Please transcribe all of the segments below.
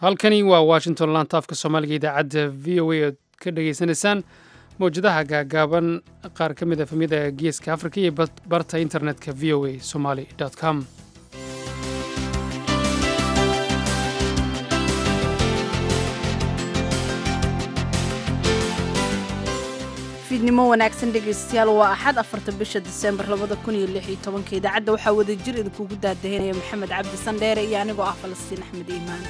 halkani waa washington laanta afka soomaaliga idaacadda v o a ood ka dhagaysanaysaan mawjadaha gaagaaban qaar ka mid a famiyada geeska afrika iyo barta internetka v o a somaly com fiidnimo wanaagsan dhegaystayaal waa axad afarta bisha diseembar labada kun iyo lix iyo tobanka idaacadda waxaa wada jir idinkugu daadahinaya maxamed cabdi sandheere iyo anigoo ah falastiin axmed iimaan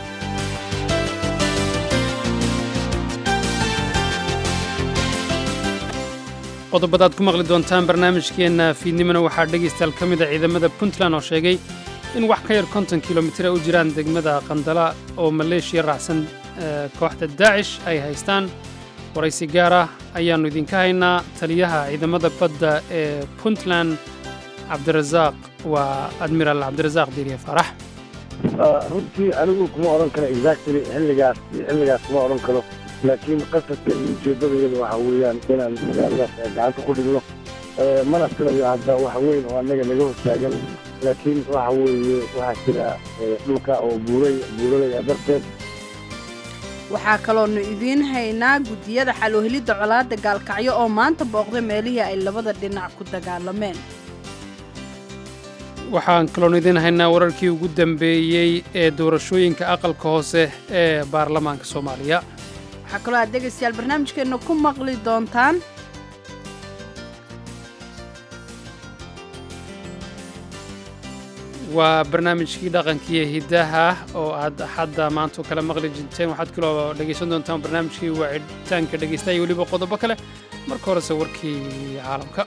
qodobadaad ku maqli doontaan barnaamijkeenna fiidnimona waxaa dhegaystayaal ka mid a ciidamada puntland oo sheegay in wax ka yar konton kilomitir ay u jiraan degmada qandala oo maleeshiya raacsan kooxda daacish ay haystaan waraysi gaar ah ayaannu idinka haynaa taliyaha ciidamada badda ee puntland cabdirasaaq waa admiraal cabdirasaaq diiriye faarax runtii anigu kuma odhan karo exactly xilligaas xilligaas kuma odhan karo laakiin qasadka iyo ujeeddadayada waxa weeyaan inaan magaaladaas gacanta ku dhigno mana filayo hadda wax weyn oo annaga naga hortaagan laakiin waxa weeye waxaa jira dhulka oo buuray buuralaya darteed waxaa kaloonu idiin haynaa guddiyada xaloohelidda colaadda gaalkacyo oo maanta booqday meelihii ay labada dhinac ku dagaalameen waxaan kaloonu idiin haynaa wararkii ugu dambeeyey ee doorashooyinka aqalka hoose ee baarlamaanka soomaaliya waxaa kaloo aad dhegaystayaal barnaamijkeenna ku maqli doontaan waa barnaamijkii dhaqankiiyo hiddaha oo aad axadda maanta oo kale maqli jirteen waxaad kaloo dhegaysan doontaan barnaamijkii wacitaanka dhegaystaha iyo weliba qodobo kale marka horese warkii caalamka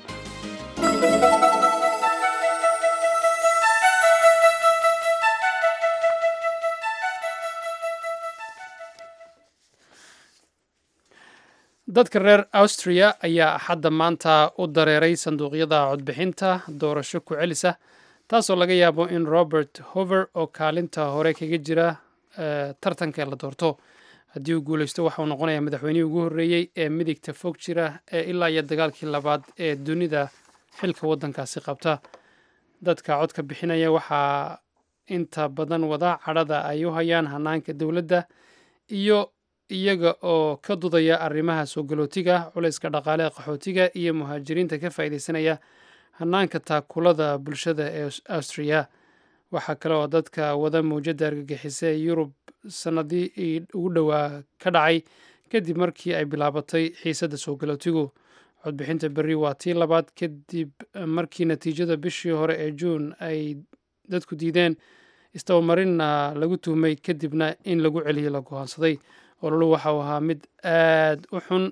dadka reer austriya ayaa axadda maanta u dareeray sanduuqyada codbixinta doorasho ku celisa taasoo laga yaabo in robert hover oo kaalinta hore kaga jira tartanka la doorto haddii uu guulaysto waxa uu noqonayaa madaxweynihii ugu horreeyey ee midigta fog jira ee ilaa iyo dagaalkii labaad ee dunida xilka waddankaasi qabta dadka codka bixinaya waxaa inta badan wada cadhada ay u hayaan hanaanka dowladda iyo iyaga oo ka dudaya arrimaha soo galootiga culayska dhaqaaleha qaxootiga iyo muhaajiriinta ka faa'iidaysanaya hanaanka taakulada bulshada ee austriya waxaa kale oo dadka wada mawjadda argagixisa ee yurub sannadii ugu dhowaa ka dhacay kadib markii ay bilaabatay xiisadda soo galootigu codbixinta berri waa tii labaad kadib markii natiijada bishii hore ee juun ay dadku diideen istabamarinna lagu tuhmay kadibna in lagu celiyo la go'aansaday ololu waxa uu ahaa mid aad u xun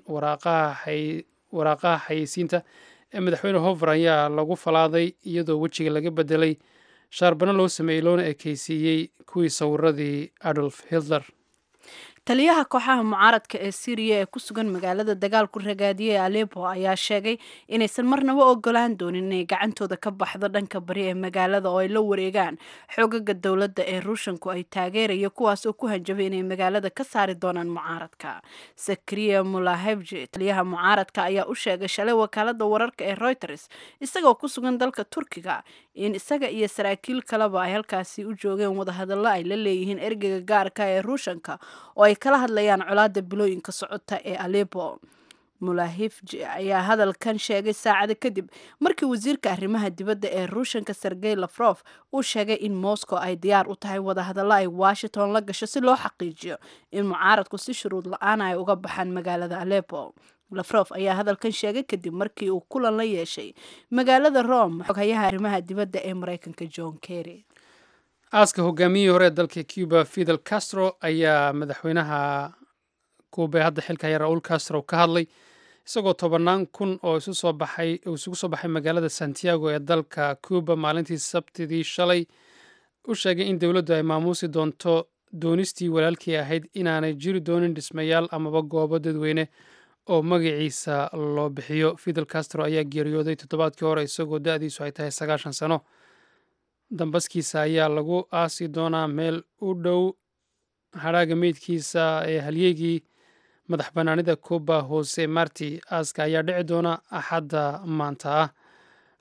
waraaqaha xayeysiinta ee madaxweyne hover ayaa lagu falaaday iyadoo wejiga laga bedelay shaarbano loo sameeyey loona ekeysiiyey kuwii sawiradii adolf hitler taliyaha kooxaha mucaaradka ee syriya ee ku sugan magaalada dagaalku ragaadiyey alepo ayaa sheegay inaysan marnaba ogolaan doonin inay gacantooda ka baxdo dhanka bari ee magaalada oo ay la wareegaan xoogaga dowladda ee ruushanku ay taageeraya kuwaas oo ku hanjabay inay magaalada ka saari doonaan mucaaradka sakriya mulahebji taliyaha mucaaradka ayaa u sheegay shalay wakaalada wararka ee reuters isagoo ku sugan dalka turkiga in isaga iyo saraakiil kaleba ay halkaasi u joogeen wadahadallo ay la leeyihiin ergeyga gaarka ee ruushanka oo ay kala hadlayaan colaada bilooyinka socota ee alepo mulahifji ayaa hadalkan sheegay saacado kadib markii wasiirka arrimaha dibadda ee ruushanka sergey lafrof uu sheegay in moscow ay diyaar u tahay wadahadallo ay washington la gasho si loo xaqiijiyo in mucaaradku si shuruud la-aan ay uga baxaan magaalada alepo lafrof ayaa hadalkan sheegay kadib markii uu kulan la yeeshay magaalada rome xoghayaha arrimaha dibadda ee mareykanka john kerry aaska hogaamiyihii hore ee dalka cuba fidel castro ayaa madaxweynaha kuuba ee hadda xilka haya raul castro ka hadlay isagoo tobannaan kun oo isu soo baxay uu isugu soo baxay magaalada santiago ee dalka cuba maalintii sabtidii shalay u sheegay in dowladdu ay maamuusi doonto doonistii walaalkii ahayd inaanay jiri doonin dhismayaal amaba goobo dadweyne oo magaciisa loo bixiyo fidel castro ayaa geeriyooday toddobaadkii hore isagoo da-diisu ay tahay sagaashan sano dambaskiisa ayaa lagu aasi doonaa meel u dhow hadhaaga meydkiisa ee halyeegii madax bannaanida cuba hoose marti aaska ayaa dhici doona axadda maanta ah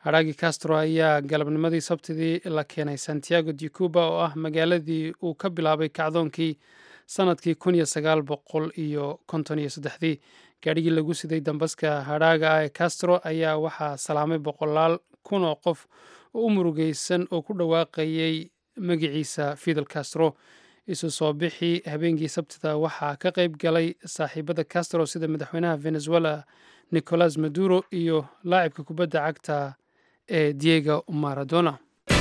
hadhaagi castro ayaa galabnimadii sabtidii la keenay santiago de cuba oo ah magaaladii uu ka bilaabay kacdoonkii sanadkii kun iyo sagaal boqol iyo konton iyo saddexdii gaadhigii lagu siday dambaska hadhaaga ah ee castro ayaa waxaa salaamay boqolaal kun oo qof oo u murugeysan oo ku dhawaaqayay magiciisa fidel castro isu soo bixii habeenkii sabtida waxaa ka qayb galay saaxiibada castro sida madaxweynaha venezuela nicolas maduro iyo laacibka kubadda cagta ee diego maradona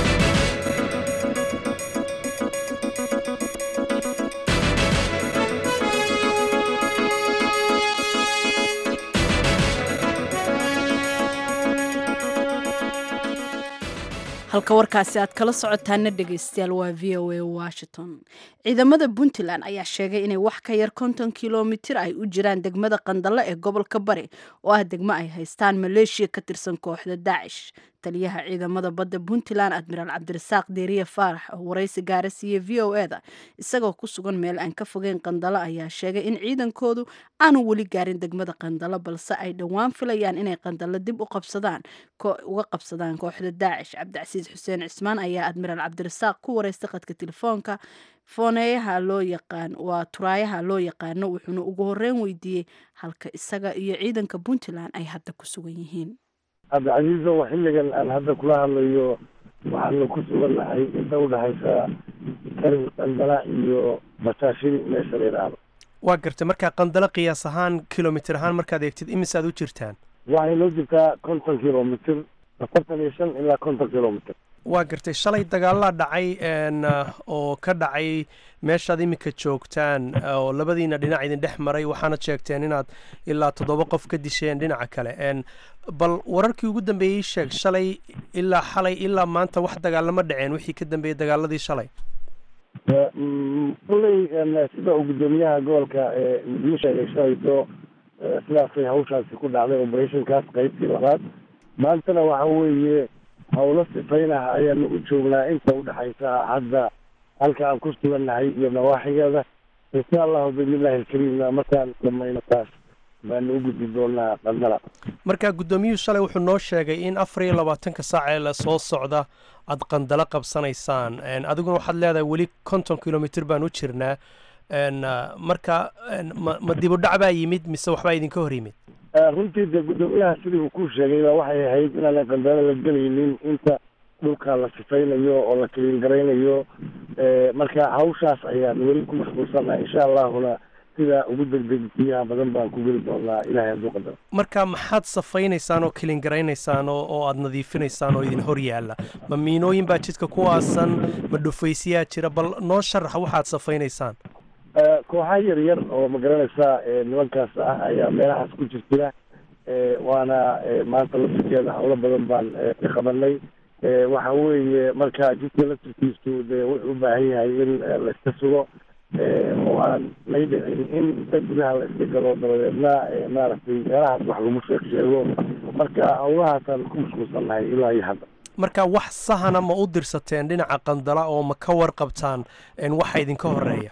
halka warkaasi aad kala socotaana dhegeystayaal waa v o a washington ciidamada puntland ayaa sheegay inay wax ka yar konton kilomitir ay u jiraan degmada qandalo ee gobolka bari oo ah degmo ay haystaan maleeshiya ka tirsan kooxda daacish taliyaha ciidamada badda puntland admiraal cabdirasaaq deeriye faarax oo waraysi gaara siiye v o e da isagoo ku sugan meel aan ka fogeyn qandalo ayaa sheegay in ciidankoodu aanu weli gaarin degmada qandalo balse ay dhowaan filayaan inay qandalo dib u qabsadaan uga qabsadaan kooxda daacish cabdicasiis xuseen cismaan ayaa admiraal cabdirasaaq ku waraystay qadka telefoonka fooneeyaha loo yaqaan waa turaayaha loo yaqaano wuxuuna ugu horeyn weydiiyey halka isaga iyo ciidanka puntland ay hadda ku sugan yihiin cabdicasiiso xilligan aan hadda kula hadlayo waxaanu ku sugannahay inta udhexaysa karin qandala iyo basaashin meesha la yidhaahdo waa gartay markaa qandalo qiyaas ahaan kilomitir ahaan markaad eegtid imise aad u jirtaan waxay noo jirtaa konton kilomitr afartan iyo shan ilaa konton kilomitr waa gartay shalay dagaalaa dhacay oo ka dhacay meeshaad iminka joogtaan oo labadiina dhinac idin dhex maray waxaanad sheegteen inaad ilaa toddoba qof ka disheen dhinaca kale bal wararkii ugu dambeeyey sheeg shalay ilaa xalay ilaa maanta wax dagaalama dhaceen wixii ka dambeeyey dagaaladii shalay kulley sida uu guddoomiyaha gobolka ii sheegay shalayto sidaasay hawshaasi ku dhacday operationkaas qaybtii labaad maantana waxa weeye howlo sifaynaha ayaanu u joognaa inta udhexaysa hadda halka aan ku sugannahay iyo nawaaxigeeda insha allahu biidnillahi alkariimna markaan dhamayno taas baanu u gudbi doonaa qandala marka guddoomiyuhu shalay wuxuu noo sheegay in afar iyo labaatanka saac ee la soo socda aad qandalo qabsanaysaan adiguna waxaad leedahay weli konton kilomitr baan u jirnaa marka ma ma dib u dhac baa yimid mise waxbaa idinka hor yimid runtii dee guddoomiyaha sidii uu ku sheegay baa waxay ahayd inaanan qandalo la gelaynin inta dhulka la sifaynayo oo la kaliin garaynayo marka hawshaas ayaan weli ku mashquulsannaha insha allahuna sida ugu degdegsiyaha badan baan ku geli doonaa ilahay hadduu qadaro marka maxaad safaynaysaan oo kaliin garaynaysaan oo oo aada nadiifinaysaan oo idin hor yaalla ma miinooyin baa jidka ku aasan ma dhufaysiyaa jira bal noo sharax waxaad safaynaysaan kooxa yar yar oo ma garanaysaa nimankaas ah ayaa meelahaas ku jirjira waana maanta laftirkeeda howlo badan baan ka qabanay waxa weeye marka jidka laftirkiisu dee wuxuu u baahan yahay in la iska sugo oo aan lay dhicin in inta gudaha la iska galo dabadeedna maaragtay meelahaas wax lagu sheeg sheego marka howlahaasaan ku mashquulsannahay ilaa iyo hadda marka wax sahana ma u dirsateen dhinaca qandala oo ma ka warqabtaan waxa idinka horeeya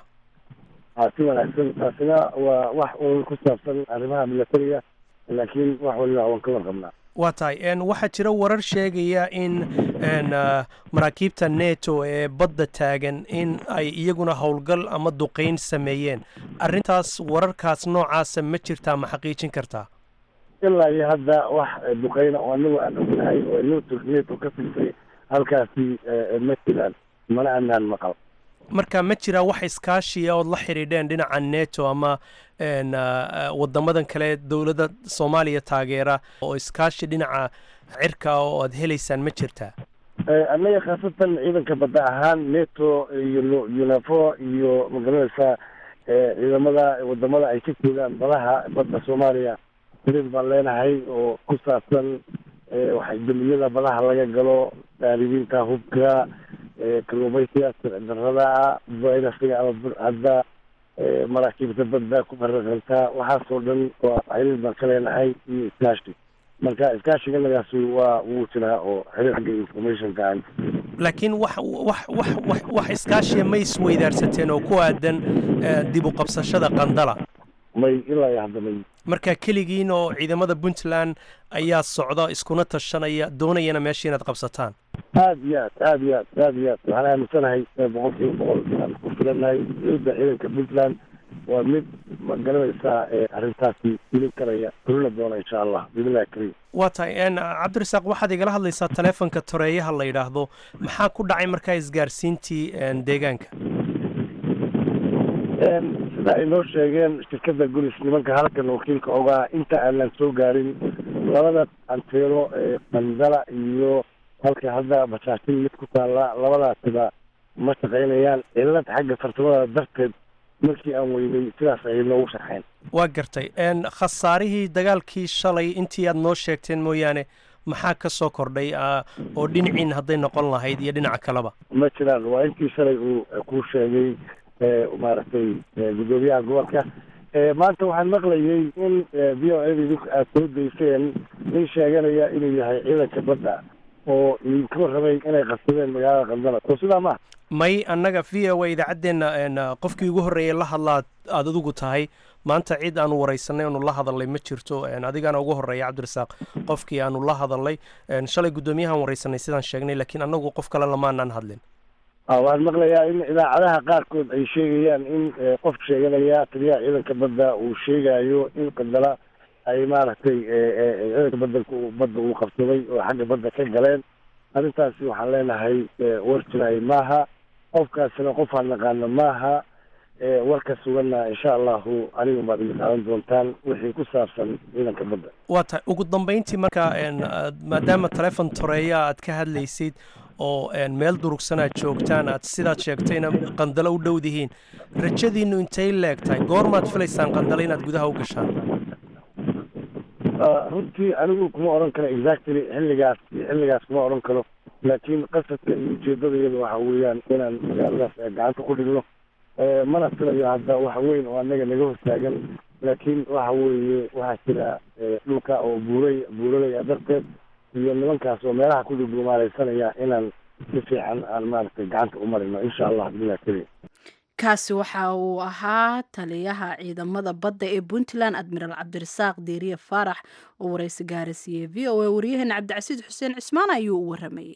si wanaagsan taasina waa wax uun ku saabsan arrimaha milatariga laakiin wax waliba waan ka warqabnaa waa tahay waxaa jira warar sheegaya in maraakiibta neto ee badda taagan in ay iyaguna howlgal ama duqeyn sameeyeen arrintaas wararkaas noocaasa ma jirtaa ma xaqiijin kartaa ilaa iyo hadda wax duqeyna oo anagu aan ognahay oo neto neto ka figsay halkaasi ma jiraan mana anaan maqal marka ma jiraa wax iskaashiya ood la xidhiidheen dhinaca neto ama wadamadan kale dowladda soomaaliya taageera oo iskaashi dhinaca cirka oo aad helaysaan ma jirtaa annaga khaasatan ciidanka badda ahaan neto iyo unafo iyo magaranaysaa ciidamada wadamada ay ka joogaan badaha badda soomaaliya xiriir baan leenahay oo ku saabsan waxay damiyada badaha laga galo daaribiinta hubka kalluumaysiga sirdarada virasiga ama burcadda maraakiibta badda ku faraqanta waxaasoo dhan waa xiriir baan ka leenahay iyo iskaashi marka iskaashiganagaasi waa wuu jiraa oo xiriir xagga informationka aan laakiin wax wax wax wax wax iskaashiya ma isweydaarsateen oo ku aadan dib u qabsashada qandala may ilaa iyo hadda may marka keligiin oo ciidamada puntland ayaa socda iskuna tashanaya doonayana meesha inaad qabsataan aad iyo aad aad iyo aad aad iyo aad waxaan aaminsanahay boqol kiiba boqol inaan ku filanahay ciidda ciidanka puntland waa mid ma garanaysaa arrintaasi fulin karaya fulina doona insha allah biillahi kariim waa tahay cabdirasaaq waxaad igala hadlaysaa taleefonka toreeyaha la yidhaahdo maxaa ku dhacay markaa isgaarsiintii deegaanka sida ay noo sheegeen shirkadda gulis nimanka halkan wakiilka ogaa inta aanan soo gaarin labada anteeno ee qandala iyo halka hadda basaashin mid ku taalla labadaasiba ma shaqaynayaan cilad xagga farsamada darteed markii aan weynay sidaas ayay noogu sharxeen waa gartay khasaarihii dagaalkii shalay intii aad noo sheegteen mooyaane maxaa ka soo kordhay oo dhinaciin hadday noqon lahayd iyo dhinaca kaleba ma jiraan waa intii shalay uu kuu sheegay maaragtay guddoomiyaha gobolka maanta waxaan maqlayay in v o a idinku aad soo dayseen nin sheeganaya inuu yahay ciidanka badda oo idinka warramay inay qabsadeen magaalada qandala soo sidaa ma may annaga v o a idaacaddeenna qofkii ugu horreeyay la hadlaad aada adigu tahay maanta cid aanu waraysanay aanu la hadalnay ma jirto adigaana ugu horreeya cabdirasaaq qofkii aanu la hadalnay shalay guddoomiyahaan waraysanay sidaan sheegnay laakiin annagu qof kale lamaanaan hadlin waxaan maqlayaa in idaacadaha qaarkood ay sheegayaan in qof sheeganaya taliyaha ciidanka badda uu sheegayo in qandala ay maaragtay ciidanka badanka badda uu qabsaday oo xagga badda ka galeen arrintaasi waxaan leenahay war jiraay maaha qofkaasina qofaan naqaano maaha warka suganna insha allahu aniga baad iga qaadan doontaan wixii ku saabsan ciidanka badda waa tahay ugu dambeyntii marka maadaama telefon toreeya aad ka hadlaysid oo meel durugsan aad joogtaan aad sidaad sheegtayna qandalo u dhowdihiin rajadiinu intay leeg tahay goormaad filaysaan qandalo inaad gudaha u gashaan runtii anigu kuma odhan karo exactly xilligaas xilligaas kuma odhan karo laakiin qasadka iyo ujeedada iyada waxa weeyaan inaan magaaladaas gacanta ku dhigno mana filayo hadda wax weyn oo anaga naga hortaagan laakiin waxa weeye waxaa jira dhulka oo buuray buuralaya darteed iyo nimankaas oo meelaha ku dhugumaaleysanaya inaan si fiican aan maaragtay gacanta u marino insha allah bilah keliya kaasi waxa uu ahaa taliyaha ciidamada badda ee puntland admiraal cabdirasaaq deeriye faarax oo waraysi gaarasiiyey v o a waryaheena cabdicasiid xuseen cismaan ayuu u waramayey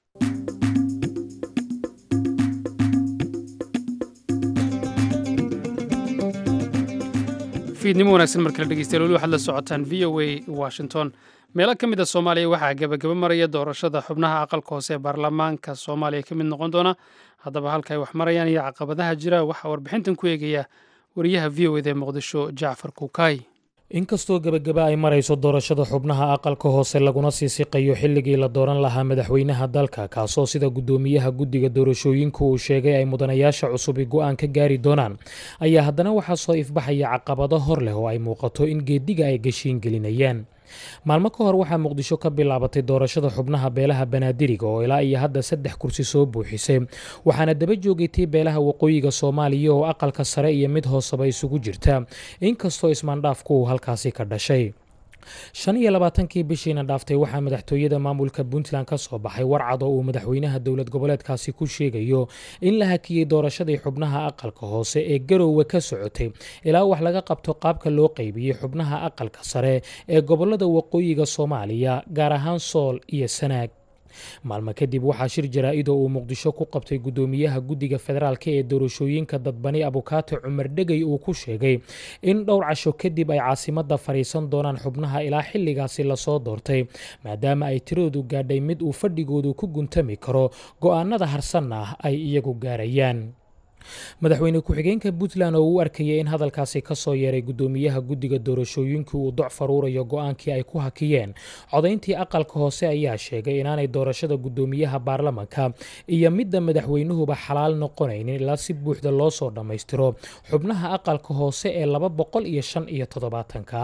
fiidnimo wanaagsan markale dhegeystayaal weli waxaad la socotaan v o a washington meelo ka mid a soomaaliya waxaa gebagaba maraya doorashada xubnaha aqalka hoose ee baarlamaanka soomaaliya ka mid noqon doona haddaba halka ay wax marayaan iyo caqabadaha jira waxaa warbixintan ku eegaya wariyaha v o eda ee muqdisho jacfar kuukay inkastoo gebagaba ay marayso doorashada xubnaha aqalka hoose laguna sii siqayo xilligii la dooran lahaa madaxweynaha dalka kaasoo sida guddoomiyaha guddiga doorashooyinku uu sheegay ay mudanayaasha cusubi go-aan ka gaari doonaan ayaa haddana waxaa soo ifbaxaya caqabado hor leh oo ay muuqato in geediga ay gashiin gelinayaan maalmo ka hor waxaa muqdisho ka bilaabatay doorashada xubnaha beelaha banaadiriga oo ilaa iyo hadda saddex kursi soo buuxisay waxaana daba joogaytay beelaha waqooyiga soomaaliya oo aqalka sare iyo mid hooseba isugu jirta inkastoo ismaandhaafku uu halkaasi ka dhashay shan iyo labaatankii bishiina dhaaftay waxaa madaxtooyada maamulka puntland ka soo baxay warcad oo uu madaxweynaha dowlad goboleedkaasi ku sheegayo in la hakiyey doorashadii xubnaha aqalka hoose ee garoowe ka socotay ilaa wax laga qabto qaabka loo qaybiyey xubnaha aqalka sare ee gobolada waqooyiga soomaaliya gaar ahaan sool iyo sanaag maalmo kadib waxaa shir jaraa-id oo uu muqdisho ku qabtay guddoomiyaha guddiga federaalk ee doorashooyinka dadbani abukaate cumar dhegey uu ku sheegay in dhowr casho kadib ay caasimadda fadhiisan doonaan xubnaha ilaa xilligaasi lasoo doortay maadaama ay tiradoodu gaadhay mid uu fadhigoodu ku guntami karo go-aanada harsanna ah ay iyagu gaarayaan madaxweyne ku-xigeenka puntland oo u arkayay in hadalkaasi ka soo yeeray guddoomiyaha guddiga doorashooyinkii uu doc faruurayo go-aankii ay ku hakiyeen codayntii aqalka hoose ayaa sheegay inaanay doorashada guddoomiyaha baarlamanka iyo midda madaxweynuhuba xalaal noqonaynin ilaa si buuxda loo soo dhammaystiro xubnaha aqalka hoose ee laba boqol iyo shan iyo toddobaatanka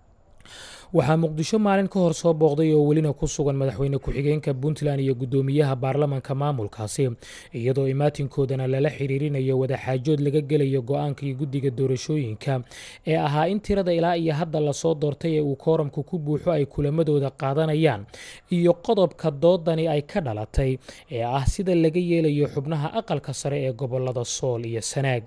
waxaa muqdisho maalin ka hor soo booqday oo welina ku sugan madaxweyne ku-xigeenka puntland iyo guddoomiyaha baarlamanka maamulkaasi iyadoo imaatinkoodana lala xiriirinayo wadaxaajood laga gelayo go-aankii guddiga doorashooyinka ee ahaa in tirada ilaa iyo hadda lasoo doortay ee uu kooramku ku buuxo ay kulamadooda qaadanayaan iyo qodobka doodani ay ka dhalatay ee ah sida laga yeelayo xubnaha aqalka sare ee gobolada sool iyo sanaag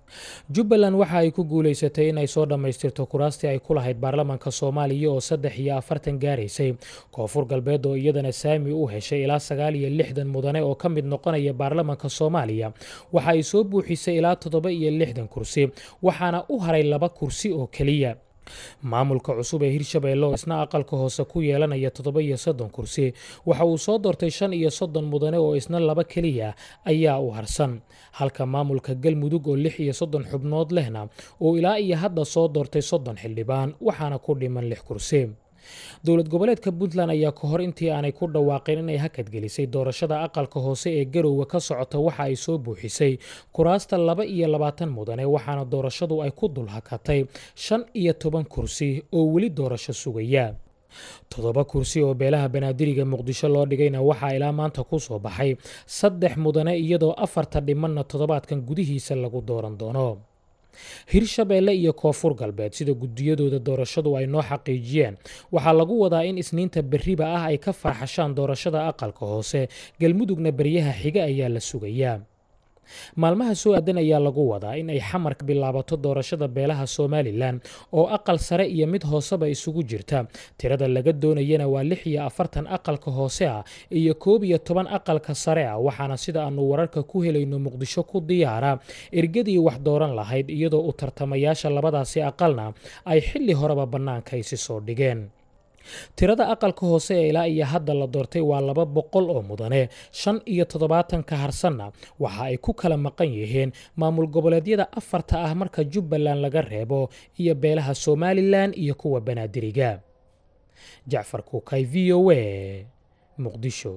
jubbaland waxa ay ku guulaysatay inay soo dhammaystirto kuraastii ay ku lahayd baarlamaanka soomaaliya oo saddex iyo afartan gaaraysay koonfur galbeed oo iyadana saami u heshay ilaa sagaal iyo lixdan mudane oo ka mid noqonaya baarlamaanka soomaaliya waxa ay soo buuxisay ilaa toddoba iyo lixdan kursi waxaana u haray laba kursi oo keliya maamulka cusub ee hirshabeelle oo isna aqalka hoose ku yeelanaya toddoba iyo soddon kursi waxa uu soo doortay shan iyo soddon mudane oo isna laba keliya ayaa u harsan halka maamulka galmudug oo lix iyo soddon xubnood lehna uu ilaa iyo hadda soo doortay soddon xildhibaan waxaana ku dhiman lix kursi dowlad goboleedka puntland ayaa ka hor intii aanay ku dhawaaqin inay hakadgelisay doorashada aqalka hoose ee garowga ka socota waxa ay soo buuxisay kuraasta laba iyo labaatan mudane waxaana doorashadu ay ku dul hakatay shan iyo toban kursi oo weli doorasho sugaya toddoba kursi oo beelaha banaadiriga muqdisho loo dhigayna waxaa ilaa maanta ku soo baxay saddex mudane iyadoo afarta dhimanna toddobaadkan gudihiisa lagu dooran doono hirshabeelle iyo koonfur galbeed sida gudiyadooda doorashadu ay noo xaqiijiyeen waxaa lagu wadaa in isniinta berriba ah ay ka faaxashaan doorashada aqalka hoose galmudugna beryaha xiga ayaa la sugayaa maalmaha soo aadan ayaa lagu wadaa in ay xamar ka bilaabato doorashada beelaha somalilan oo aqal sare iyo mid hooseba isugu jirta tirada laga doonayana waa lix iyo afartan aqalka hoose ah iyo koob iyo toban aqalka sare ah waxaana sida aanu wararka ku helayno muqdisho ku diyaara ergadii wax dooran lahayd iyadoo u tartamayaasha labadaasi aqalna ay xilli horeba bannaanka isi soo dhigeen tirada aqalka hoose ee ilaa iyo hadda la doortay waa laba boqol oo mudane shan iyo toddobaatanka harsanna waxa ay ku kala maqan yihiin maamul goboleedyada afarta ah marka jubbaland laga reebo iyo beelaha somalilan iyo kuwa banaadiriga jacfar kuukay v o a muqdisho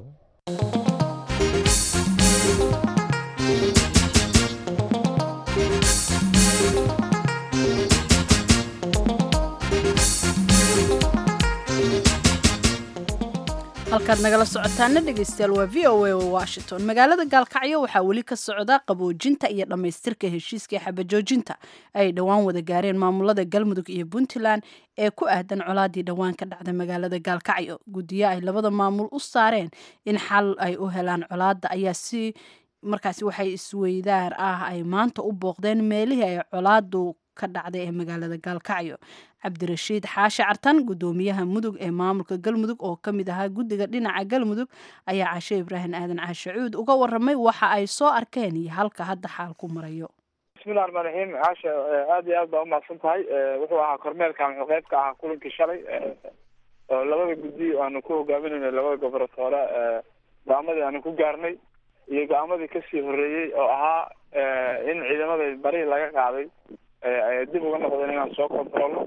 halkaad nagala socotaana dhegeystayaal waa v o a washington magaalada gaalkacyo waxaa weli ka socda qaboojinta iyo dhammaystirka heshiiska xabajoojinta ay dhowaan wada gaareen maamulada galmudug iyo puntland ee ku aadan colaadii dhowaan ka dhacda magaalada gaalkacyo guddiyo ay labada maamul u saareen in xal ay u helaan colaadda ayaa si markaasi waxay isweydaar ah ay maanta u booqdeen meelihii ay colaadu ka dhacday ee magaalada gaalkacyo cabdirashiid xaashi cartan gudoomiyaha mudug ee maamulka galmudug oo ka mid ahaa guddiga dhinaca galmudug ayaa cashe ibraahim aadan caashacuud uga waramay waxa ay soo arkeen iyo halka hadda xaal ku marayo bismillahi raxmaan raxiim caasha aad iyo aad baa umahadsan tahay wuxuu ahaa kormeerkan wuxuu qayb ka ahaa kulankii shalay oo labada guddi aanu ku hogaaminayna labada goboratoore go-aamadii aanu ku gaarnay iyo go-aamadii kasii horeeyey oo ahaa in ciidamada bari laga qaaday dib uga noqdeen inaan soo kontrolno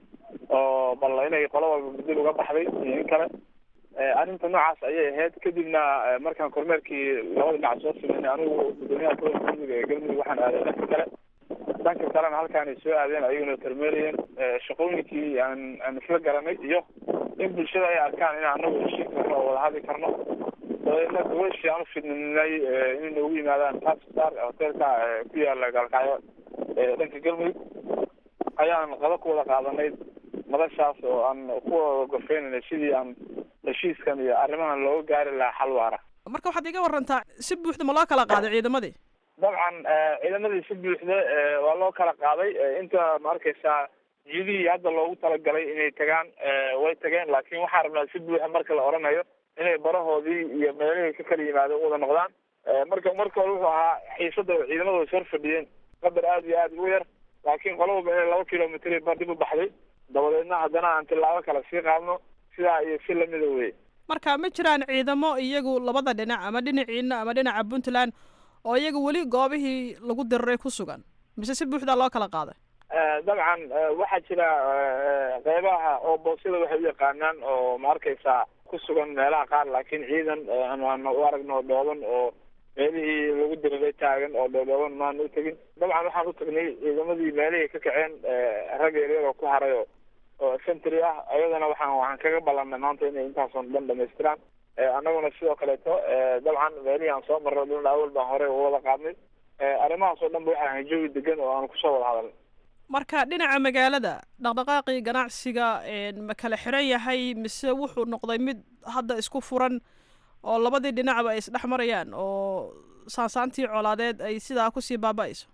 oo bal inay qolo walba dib uga baxday iyo in kale arrinta noocaas ayay ahayd kadibna markaan kormeerkii labada dhinac soo sameynay anigu gudoomiyaha gobolka mudug ee galmudug waxaan aaday dhanka kale dhanka kalena halkaanay soo aadeen ayaguna kormeerayeen shaqooyinkii aan aan isla garanay iyo in bulshada ay arkaan in anagu heshiin karno oo wada hadli karno dabeedna gabashii aan ufidninay inay noogu yimaadaan tapstar hotelka ku yaala gaalkacyo dhanka galmudug ayaan qado ku wada qaadanay madashaas oo aan ku wada gorfeynayna sidii aan heshiiskan iyo arrimahan looga gaari lahaa xal waara marka waxaad iga warantaa si buuxda ma loo kala qaaday ciidamadii dabcan ciidamadii si buuxda waa loo kala qaaday inta ma arkaysaa jidihii hadda loogu talagalay inay tagaan way tageen laakiin waxaa rabnaa si buuxa marka la odhanayo inay barahoodii iyo meelihii ka kala yimaado u wada noqdaan marka marka hore wuxuu ahaa xiisada ciidamada way sor fadhiyeen qadar aada iyo aada ugu yar laakiin qola walba inay laba kilomitr ba dib u baxday dabadeedna haddana aan tilaabo kale sii qaadno sidaa iyo si lamida weye marka ma jiraan ciidamo iyagu labada dhinac ama dhinaciina ama dhinaca puntland oo iyaga weli goobihii lagu diriray ku sugan mise si buuxdaa loo kala qaaday dabcan waxaa jira qeybaha oo boosyada waxay u yaqaanaan oo ma arkaysaa ku sugan meelaha qaar laakiin ciidan aan u aragno dhooban oo meelihii lagu diriray taagan oo dhoodhooban maan u tegin dabcan waxaan u tagnay ciidamadii meelihii ka kaceen rag yaryar oo ku haray oo oo centry ah ayadana waxaan waxaan kaga ballanay maanta inay intaason dhan dhamaystiraan annaguna sidoo kaleeto dabcan meelihii aan soo marro dhulna awal baan horey u wada qaadnay arrimahaas oo dhan ba waxaa ahay jawi degan oo aan kusoo wada hadalnay marka dhinaca magaalada dhaqdhaqaaqii ganacsiga ma kala xiran yahay mise wuxuu noqday mid hadda isku furan oo labadii dhinacba ay isdhex marayaan oo saansaantii colaadeed ay sidaa kusii baaba-ayso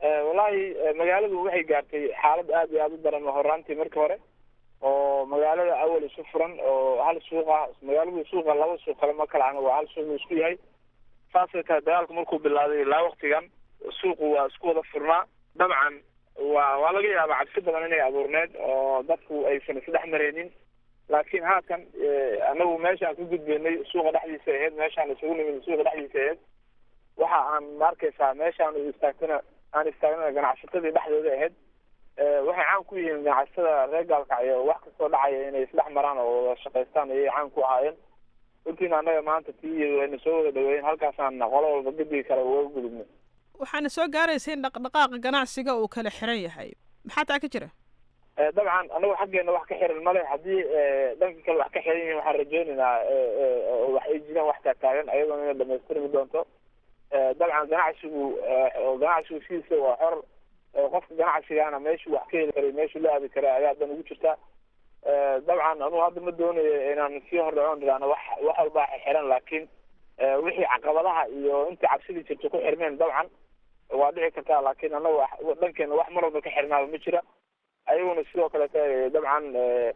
wallaahi magaaladu waxay gaartay xaalad aad iyo aada u daran horaantii markii hore oo magaalada awal isu furan oo hal suuqa magaaladu suuqa laba suuq kale ma kala waa hal suuq uu isku yahay saasay tahay dagaalku markuu bilaaday ilaa waktigan suuqu waa isku wada furnaa dabcan waa waa laga yaabaa cabsi badan inay abuurneed oo dadku aysan isdhex mareynin laakiin haatan anagu meeshaan ku gudbeynay suuqa dhexdiisa aheyd meeshaan isugu nimid suuqa dhexdiisa aheyd waxa aan ma arkaysaa meeshaan istaagtana aan istaagnana ganacsatadii dhexdooda ahayd waxay caan ku yihiin ganacsatada reer gaalkacyo wax kastoo dhacaya inay isdhex maraan oo wada shaqaystaan ayay caan ku ahaayeen runtiina annaga maanta tii wayna soo wada dhaweeyeen halkaasaan qolo walba gediga kale uga gudubnay waxaana soo gaaraysa in dhaqdhaqaaqa ganacsiga uu kala xiran yahay maxaa taa ka jira dabcan anagu xaggeena wax ka xiran male haddii dhanka kale wax ka xiran yihiin waxaan rajeynaynaa wax ay jiraan wax taagtaagan ayadoona inay dhamaystirmi doonto dabcan ganacsigu ganacsigu sidiisa waa xor qofka ganacsigaana meeshuu wax ka heli karay meeshuu la aadi karay ayaa dan ugu jirta dabcan anugu hadda ma doonayo inaan sii hordhacoon idhaahno wax wax walbaa xiran laakiin wixii caqabadaha iyo intii cabsidii jirta ku xirmeen dabcan waa dhici kartaa laakiin anaga dhankeena wax mar walba ka xirnaaba ma jira ayaguna sidoo kaleeta dabcan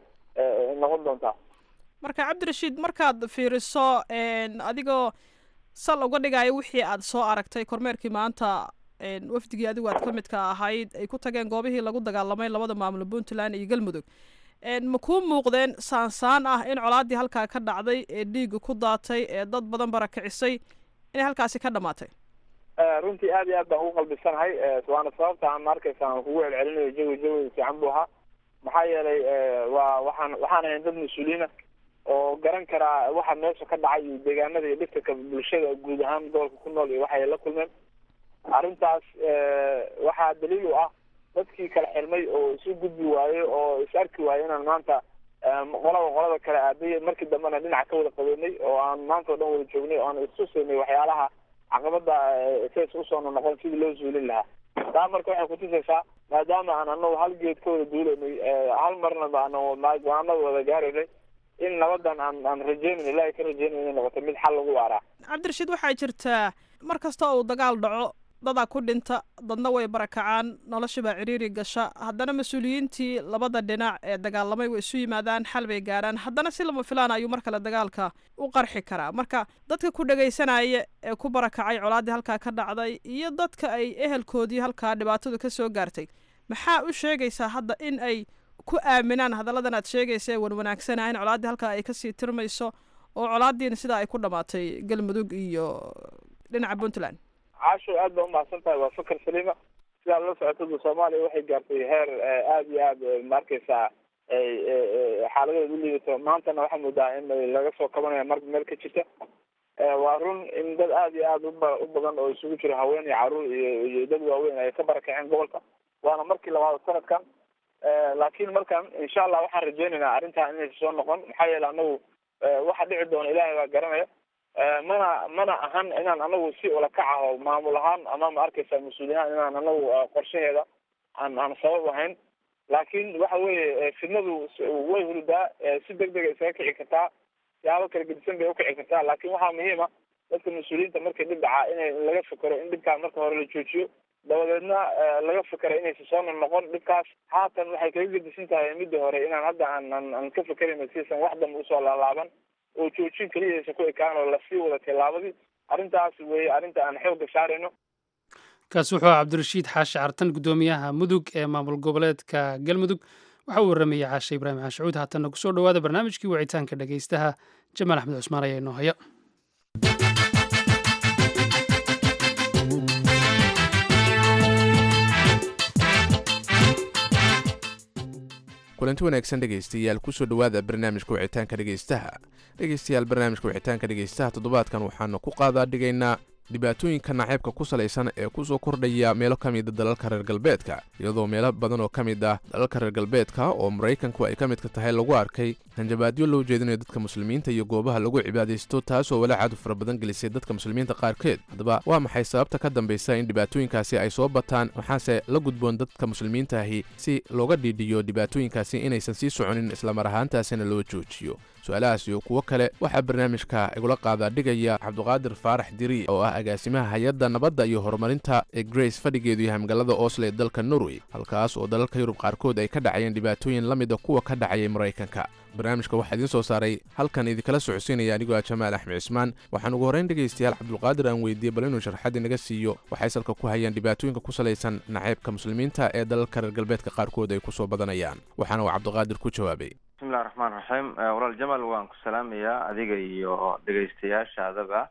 noqon doontaa marka cabdirashiid markaad fiiriso adigoo sal uga dhigaayo wixii aad soo aragtay kormeerkii maanta wafdigii adigu aad ka midka ahayd ay ku tageen goobihii lagu dagaalamay labada maamul puntland iyo galmudug ma kuu muuqdeen saansaan ah in colaadii halkaa ka dhacday ee dhiiga ku daatay ee dad badan barakicisay inay halkaasi ka dhamaatay runtii aad iyo aad baan ugu qalbisanahay waana sababta aan arkaysa aan kugu celcelinayo jawi jawi fiican buu ahaa maxaa yeelay waa waxaan waxaan ahayn dad mas-uuliina oo garan karaa waxa meesha ka dhacay iyo deegaanada iyo dhibka bulshada guud ahaan gobolka ku nool iyo waxay la kulmeen arrintaas waxaa daliil u ah dadkii kala xirmay oo isu gudbi waaye oo is arki waaye inaan maanta qolaba qolada kale aaday markii dambena dhinaca ka wada qabeynay oo aan maanta o dhan wada joognay oo aan istusaynay waxyaalaha caqabada says usoo noqon sidii loo zuulin lahaa taa marka waxay kutusaysaa maadaama aan anagu hal geed ka wada duulaynay hal marna go-aanada wada gaaraynay in nabadan aan aan rajeynayn ilaahay ka rajeynay inay noqoto mid xal lagu waaraa cabdirashiid waxaa jirtaa mar kasta uu dagaal dhaco dadaa ku dhinta dadna way barakacaan nolosha baa ciriiri gasha haddana mas-uuliyiintii labada dhinac ee dagaalamay way isu yimaadaan xal bay gaarhaan haddana si lama filaan ayuu mar kale dagaalka u qarxi karaa marka dadka ku dhagaysanaya ee ku barakacay colaaddii halkaa ka dhacday iyo dadka ay ehelkoodii halkaa dhibaatadu ka soo gaartay maxaa u sheegaysaa hadda in ay ku aaminaan hadalladan aad sheegaysa ee wanwanaagsana in colaaddii halkaa ay kasii tirmayso oo colaaddiina sidaa ay ku dhamaatay galmudug iyo dhinaca puntland caasho aad baa umahadsan tahay waa fakar saliima sidaad la socotadu soomaaliya waxay gaartay heer aada iyo aad maarkaysaa xaaladeeda u liidato maantana waxaa moodaa in laga soo kabanayo mar meel ka jirta waa run in dad aada iyo aada uba u badan oo isugu jiro haween iyo caruur iyo iyo dad waaweyn ay ka barakaceen gobolka waana markii labaad sanadkan laakiin markan insha allah waxaan rajeynaynaa arrintaa inaysa soo noqon maxaa yeele anagu waxa dhici doona ilaahay baa garanaya mana mana ahan inaan anagu si ulakac ah oo maamul ahaan ama ma arkaysa mas-uuliyahaan inaan anagu qorshaheeda aan aan sabab ahayn laakiin waxa weeye fidnadu way huridaa si deg dega isaga kici kartaa siyaabo kala gedisan bay ukici kartaa laakiin waxaa muhiima dadka mas-uuliyiinta markay dhib dhacaa inay laga fikero in dhibkaa marka hore la joojiyo dabadeedna laga fikera inaysa soo noqon dhibkaas haatan waxay kaga gedisan tahay midda hore inaan hadda aan aan aan ka fikerayno sisan wax dambe usoo laalaaban oo joojin keliyaysa ku ekaan oo lasii wada tilaabadii arrintaas weeye arrinta aan xoogga saarayno kaasi wuxuu aha cabdirashiid xaashi cartan guddoomiyaha mudug ee maamul goboleedka galmudug waxa uu waramayey caashe ibraahim caashacuud haatanna kusoo dhowaada barnaamijkii wicitaanka dhegaystaha jamaal axmed cusmaan ayaa inoo haya kulanti wanaagsan dhegaystayaal kusoo dhowaada barnaamijka wicitaanka dhegaystaha dhegaystayaal barnaamijka wicitaanka dhegaystaha toddobaadkan waxaanu ku qaadaa dhigaynaa dhibaatooyinka naceebka ku salaysan ee kusoo kordhaya meelo ka mida dalalka reer galbeedka iyadoo meelo badan oo ka mid ah dalalka reer galbeedka oo maraykanku ay ka midka tahay lagu arkay hanjabaadyo loo jeedinayo dadka muslimiinta iyo goobaha lagu cibaadaysto taasoo walaacaadu fara badan gelisay dadka muslimiinta qaarkeed haddaba waa maxay sababta ka dambaysa in dhibaatooyinkaasi ay soo bataan maxaase la gudboon dadka muslimiinta ahi si looga dhiidhiyo dhibaatooyinkaasi inaysan sii soconin islamar ahaantaasina loo joojiyo su-aalahaas iyo kuwo kale waxaa barnaamijka igula qaadaa dhigaya cabduqaadir faarax diri oo ah agaasimaha hay-adda nabadda iyo horumarinta ee grace fadhigeedu yahay magaalada oslo ee dalka norway halkaas oo dalalka yurub qaarkood ay ka dhacayeen dhibaatooyin la mida kuwa ka dhacayay maraykanka barnaamijka waxaa idiin soo saaray halkan idinkala socodsiinaya anigoo ah jamaal axmed cismaan waxaan ugu horrayn dhegaystayaal cabdulqaadir aan weydiiyey bal inuu sharxadii naga siiyo waxay salka ku hayaan dhibaatooyinka ku salaysan naceybka muslimiinta ee dalalka reer galbeedka qaarkood ay ku soo badanayaan waxaana uu cabdiqaadir ku jawaabay bismillahi raxmaan raxiim walaal jamal waan ku salaamayaa adiga iyo dhegaystayaashaadaba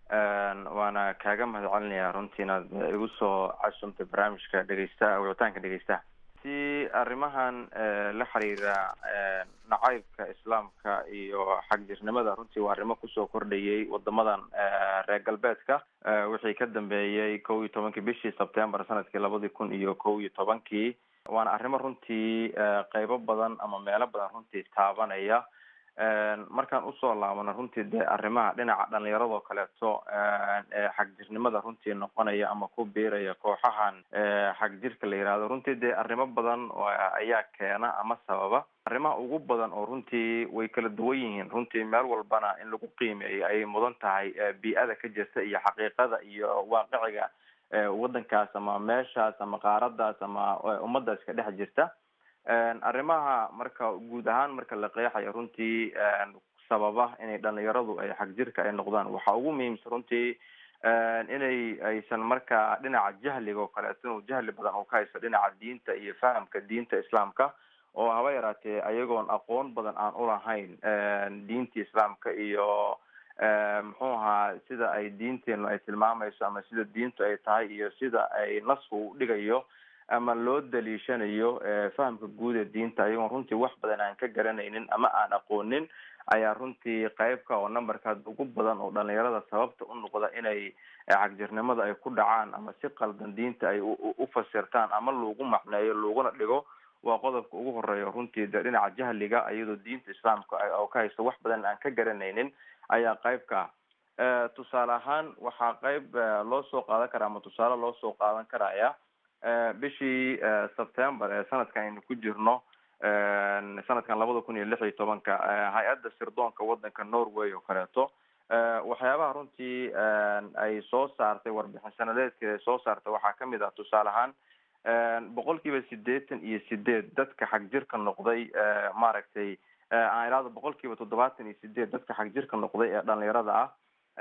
waana kaaga mahad celinayaa runtii inaad igu soo casumtay barnaamijka dhegeystaha wicitaanka dhegeystaha si arrimahan la xiriira nacaybka islaamka iyo xagjirnimada runtii waa arrimo kusoo kordhayay wadamadan reer galbeedka wixii ka dambeeyey kow iyo tobankii bishii sebtembar sanadkii labadii kun iyo kow iyo tobankii waana arrimo runtii qeybo badan ama meelo badan runtii taabanaya markaan usoo laabano runtii dee arrimaha dhinaca dhalinyaradoo kaleeto ee xagjirnimada runtii noqonaya ama ku biiraya kooxahan xagjirka la yihahdo runtii dee arrimo badan ayaa keena ama sababa arrimaha ugu badan oo runtii way kala duwan yihiin runtii meel walbana in lagu qiimeeyo ayay mudan tahay bii-ada ka jirta iyo xaqiiqada iyo waaqiciga waddankaas ama meeshaas ama qaaradaas ama ummadaas ka dhex jirta arrimaha marka guud ahaan marka la qeexayo runtii sababa inay dhalinyaradu ay xagjirka ay noqdaan waxaa ugu muhiimsan runtii inay aysan markaa dhinaca jahliga oo kaleeto inuu jahli badan uu ka haysto dhinaca diinta iyo fahamka diinta islaamka oo haba yaraatee ayagoon aqoon badan aan ulahayn diinta islaamka iyo muxuu ahaa sida ay diinteenu ay tilmaamayso ama sida diintu ay tahay iyo sida ay nasku u dhigayo ama loo daliishanayo fahamka guud ee diinta ayagoon runtii wax badan aan ka garanaynin ama aan aqoonin ayaa runtii qeybka oo numberkaad ugu badan oo dhalinyarada sababta u noqda inay xagjirnimada ay ku dhacaan ama si qaldan diinta ay u fasirtaan ama lagu macneeyo laguna dhigo waa qodobka ugu horeeya runtii de dhinaca jahliga iyadoo diinta islaamka oo ka haysto wax badan aan ka garanaynin ayaa qeybka tusaale ahaan waxaa qeyb loo soo qaadan karaa ama tusaale loo soo qaadan karaya bishii september ee sanadkan aynu ku jirno sanadkan labada kun iyo lix iyo tobanka hay-adda sirdoonka waddanka norway oo kaleeto waxyaabaha runtii ay soo saartay warbixin sanadeedkeeda ay soo saartay waxaa kamid ah tusaale ahaan boqol kiiba sideetan iyo sideed dadka xagjirka noqday maaragtay aan idhahdo boqol kiiba toddobaatan iyo sideed dadka xagjirka noqday ee dhalinyarada ah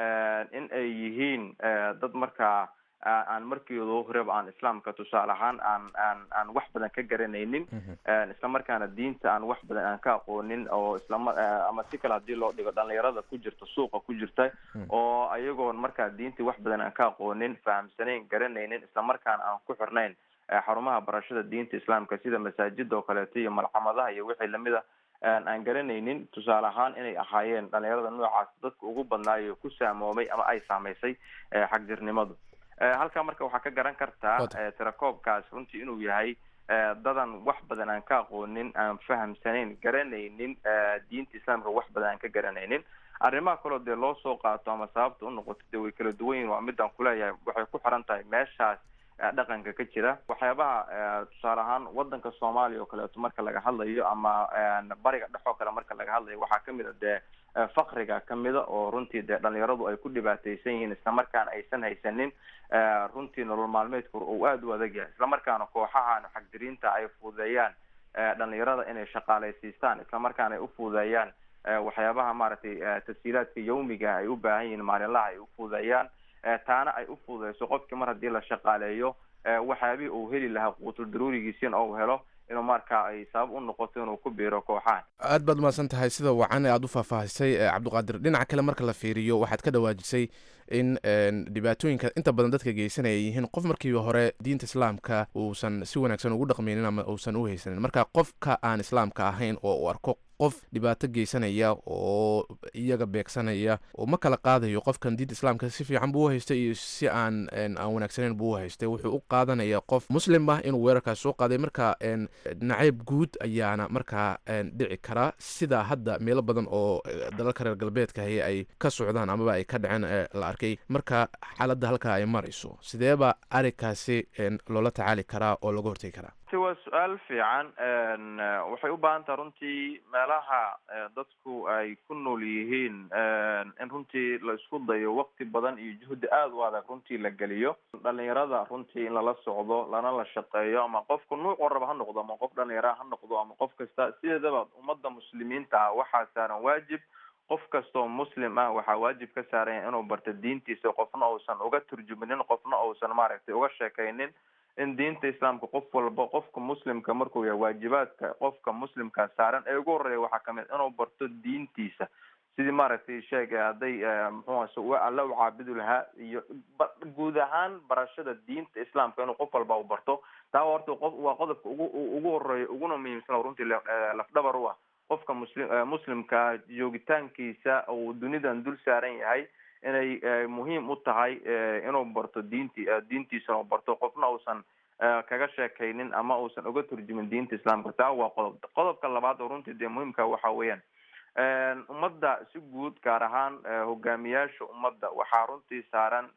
in ay yihiin dad markaa aan markiido horeba aan islaamka tusaale ahaan aan aan aan wax badan ka garanaynin isla markaana diinta aan wax badan aan ka aqoonin oo islama ama si kale hadii loo dhigo dhalinyarada ku jirta suuqa ku jirta oo ayagoon markaa diintii wax badan aan ka aqoonin fahamsanayn garanaynin isla markaana aan ku xirnayn xarumaha barashada diinta islaamka sida masaajida oo kaleeto iyo malxamadaha iyo wixii lamida aan garanaynin tusaale ahaan inay ahaayeen dhalinyarada noocaas dadka ugu badnaayo ku saamoomay ama ay saameysay xagjirnimadu halkaa marka waxaa ka garan kartaa tirakoobkaas runtii inuu yahay dadan wax badan aan ka aqoonin aan fahamsanayn garanaynin diinta islaamka wax badan aan ka garanaynin arrimaha kaloo dee loo soo qaato ama sababta unoqoto dee way kala duwan yihin waa midaan kuleeyahay waxay ku xiran tahay meeshaas dhaqanka ka jira waxyaabaha tusaale ahaan wadanka soomaaliya oo kaleeto marka laga hadlayo ama bariga dhex oo kale marka laga hadlayo waxaa kamid a dee fakriga kamida oo runtii dee dhalinyaradu ay ku dhibaateysan yihiin islamarkaana aysan haysanin runtii nolol maalmeedka uu aada u adag yahay islamarkaana kooxahan xagdiriinta ay fududeeyaan dhalinyarada inay shaqaaleysiistaan islamarkaana ay u fududeeyaan waxyaabaha maaragtay tashiilaadka yawmiga ay u baahan yihiin maalinlaha ay u fududeeyaan taana ay u fududeyso qofkii mar haddii la shaqaaleeyo waxyaabihii uu heli lahaa quutul daruurigiisina ou helo inuu markaa ay sabab u noqoto inuu ku biiro kooxahan aad baad umahadsan tahay sida wacan ee aada u faahfaahisay cabdiqaadir dhinaca kale marka la fiiriyo waxaad ka dhawaajisay in dhibaatooyinka inta badan dadka geysanaya yihiin qof markiiba hore diinta islaamka uusan si wanaagsan ugu dhaqmaynin ama uusan u haysanin marka qofka aan islaamka ahayn oo uu arko qof dhibaato geysanaya oo iyaga beegsanaya oo ma kala qaadayo qofkan diinta islaamka si fiican buu u haystay iyo si aan aan wanaagsanayn buu u haystay wuxuu u qaadanaya qof muslim ah inuu weerarkaas soo qaaday marka nacayb guud ayaana markaa dhici karaa sida hadda meelo badan oo dalalka reer galbeedka haye ay ka socdaan amaba ay ka dhaceen la arkay marka xaaladda halkaa ay marayso sideeba arrinkaasi loola tacaali karaa oo laga hortegi karaa ti waa su-aal fiican waxay u baahan taha runtii meelaha dadku ay ku nool yihiin in runtii la isku dayo wakti badan iyo juhdi aada u adag runtii la geliyo dhalinyarada runtii in lala socdo lana la shaqeeyo ama qofku nuuc waraba ha noqdo ama qof dhalinyara ha noqdo ama qof kasta sideedaba ummadda muslimiinta ah waxaa saaran waajib qof kastoo muslim ah waxaa waajib ka saaranya inuu barto diintiisa qofna uusan uga turjuminin qofna uusan maaragtay uga sheekaynin in diinta islaamka qof walba qofka muslimka markuu yahay waajibaadka qofka muslimka saaran ee ugu horeeya waxaa kamid inuu barto diintiisa sidii maaragtay sheeg hadday muxuu alla u caabudi lahaa iyo guud ahaan barashada diinta islaamka inuu qof walba u barto taa horta qof waa qodobka ugu ugu horeeya uguna muhiimsan runtii lafdhabar u ah qofka muslim muslimka joogitaankiisa uu dunidan dul saaran yahay inay muhiim u tahay inuu barto diinti diintiisana u barto qofna uusan kaga sheekaynin ama uusan uga turjumin diinta islaamka taa waa qodob qodobka labaad oo runtii dee muhiimka waxa weeyaan ummadda si guud gaar ahaan hogaamiyaasha ummadda waxaa runtii saaran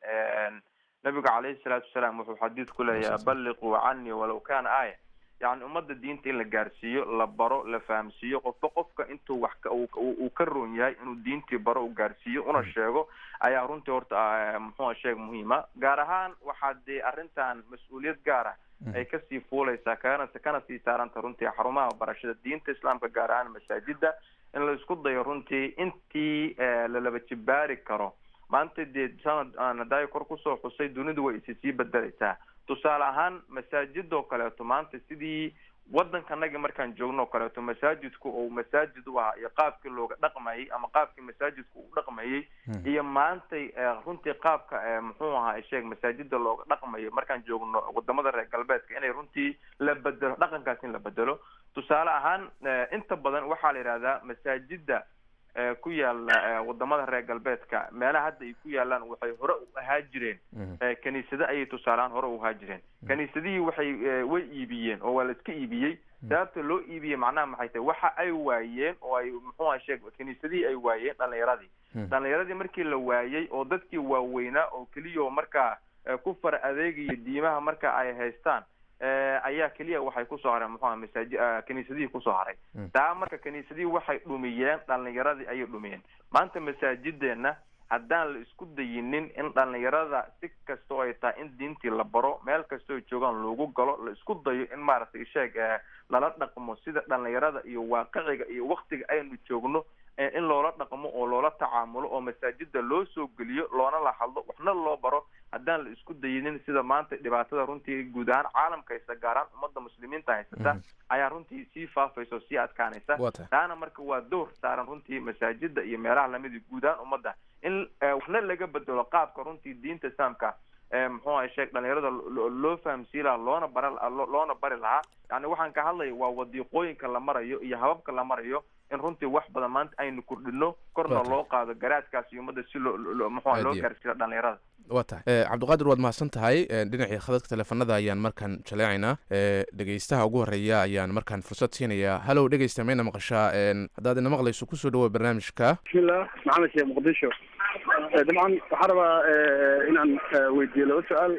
nabiga caleyhi salaatu wasalaam wuxuu xadiid ku leeyahay balliquu canii walaw kana aaya yani ummadda diinta in la gaarsiiyo la baro la fahamsiiyo qofba qofka intuu wax uu ka roon yahay inuu diintii baro u gaarsiiyo una sheego ayaa runtii horta muxua sheeg muhiima gaar ahaan waxaa dee arrintan mas-uuliyad gaar ah ay kasii fuuleysaa kana kana sii saaranta runtii xarumaha barashada diinta islaamka gaar ahaan masaajida in la isku dayo runtii intii lalaba jibaari karo maanta dee sanad aanadayo kor kusoo xusay dunidu way isi sii bedeleysaa tusaale ahaan masaajidoo kaleeto maanta sidii waddankanagi markaan joogno o kaleeto masaajidku uu masaajid u ahaa iyo qaabkii looga dhaqmayay ama qaabkii masaajidku uu dhaqmayay iyo maantay runtii qaabka muxuu ahaa sheeg masaajida looga dhaqmayo markaan joogno wadamada reer galbeedka inay runtii la bedelo dhaqankaas in la bedelo tusaale ahaan inta badan waxaa la yidhahdaa masaajida ku yaala wadamada reer galbeedka meelaha hadda ay ku yaalaan waxay hore u ahaa jireen kaniisado ayay tusaalehaan hore u ahaa jireen kaniisadihii waxay way iibiyeen oo waa la iska iibiyey sababta loo iibiyey macnaha maxay tahay waxa ay waayeen oo ay muxuuha sheeg kaniisadihii ay waayeen dhalinyaradii dhalinyaradii markii la waayey oo dadkii waaweynaa oo keliya markaa ku far adeegaya diimaha marka ay haystaan ayaa keliya waxay kusoo hareen muxuha masaaji kaniisadihii kusoo haray taa marka kaniisadihii waxay dhumiyeen dhalinyaradii ayay dhumiyeen maanta masaajideena haddaan la isku dayinin in dhalinyarada si kastoo ay tahay in diintii la baro meel kastoo ay joogaan loogu galo la isku dayo in maaragtay sheeg lala dhaqmo sida dhalinyarada iyo waaqiciga iyo waktiga aynu joogno in loola dhaqmo oo loola tacaamulo oo masaajida loo soo geliyo loona la hadlo waxna loo baro haddaan la isku dayinin sida maanta dhibaatada runtii guud ahaan caalamka haysta gaaraan ummadda muslimiinta haysata ayaa runtii sii faafaysa oo sii adkaanaysa taana marka waa door saaran runtii masaajida iyo meelaha lamida guud ahaan ummadda in waxna laga bedelo qaabka runtii diinta islaamka muxuu aha sheeg dhalinyarada loo fahamsiin lahaa loona bara loona bari lahaa yani waxaan ka hadlaya waa wadiiqooyinka la marayo iyo hababka la marayo in runtii wax badan maanta aynu kordhino korna loo qaado garaadkaas iyo ummadda si loo muxua loo gaarsiiyo dhalinyarada waa tahay cabdiqaadir waad mahadsan tahay dhinacii khadadka teleefanada ayaan markaan jaleecaynaa dhegeystaha ugu horeeya ayaan markaan fursad siinayaa halow dhegeysta mayna maqashaa haddaad ina maqlayso kusoo dhawoa barnaamijka bismillah maxamed sheekh muqdisho dabcan waxaan rabaa inaan weydiiyo laba su-aal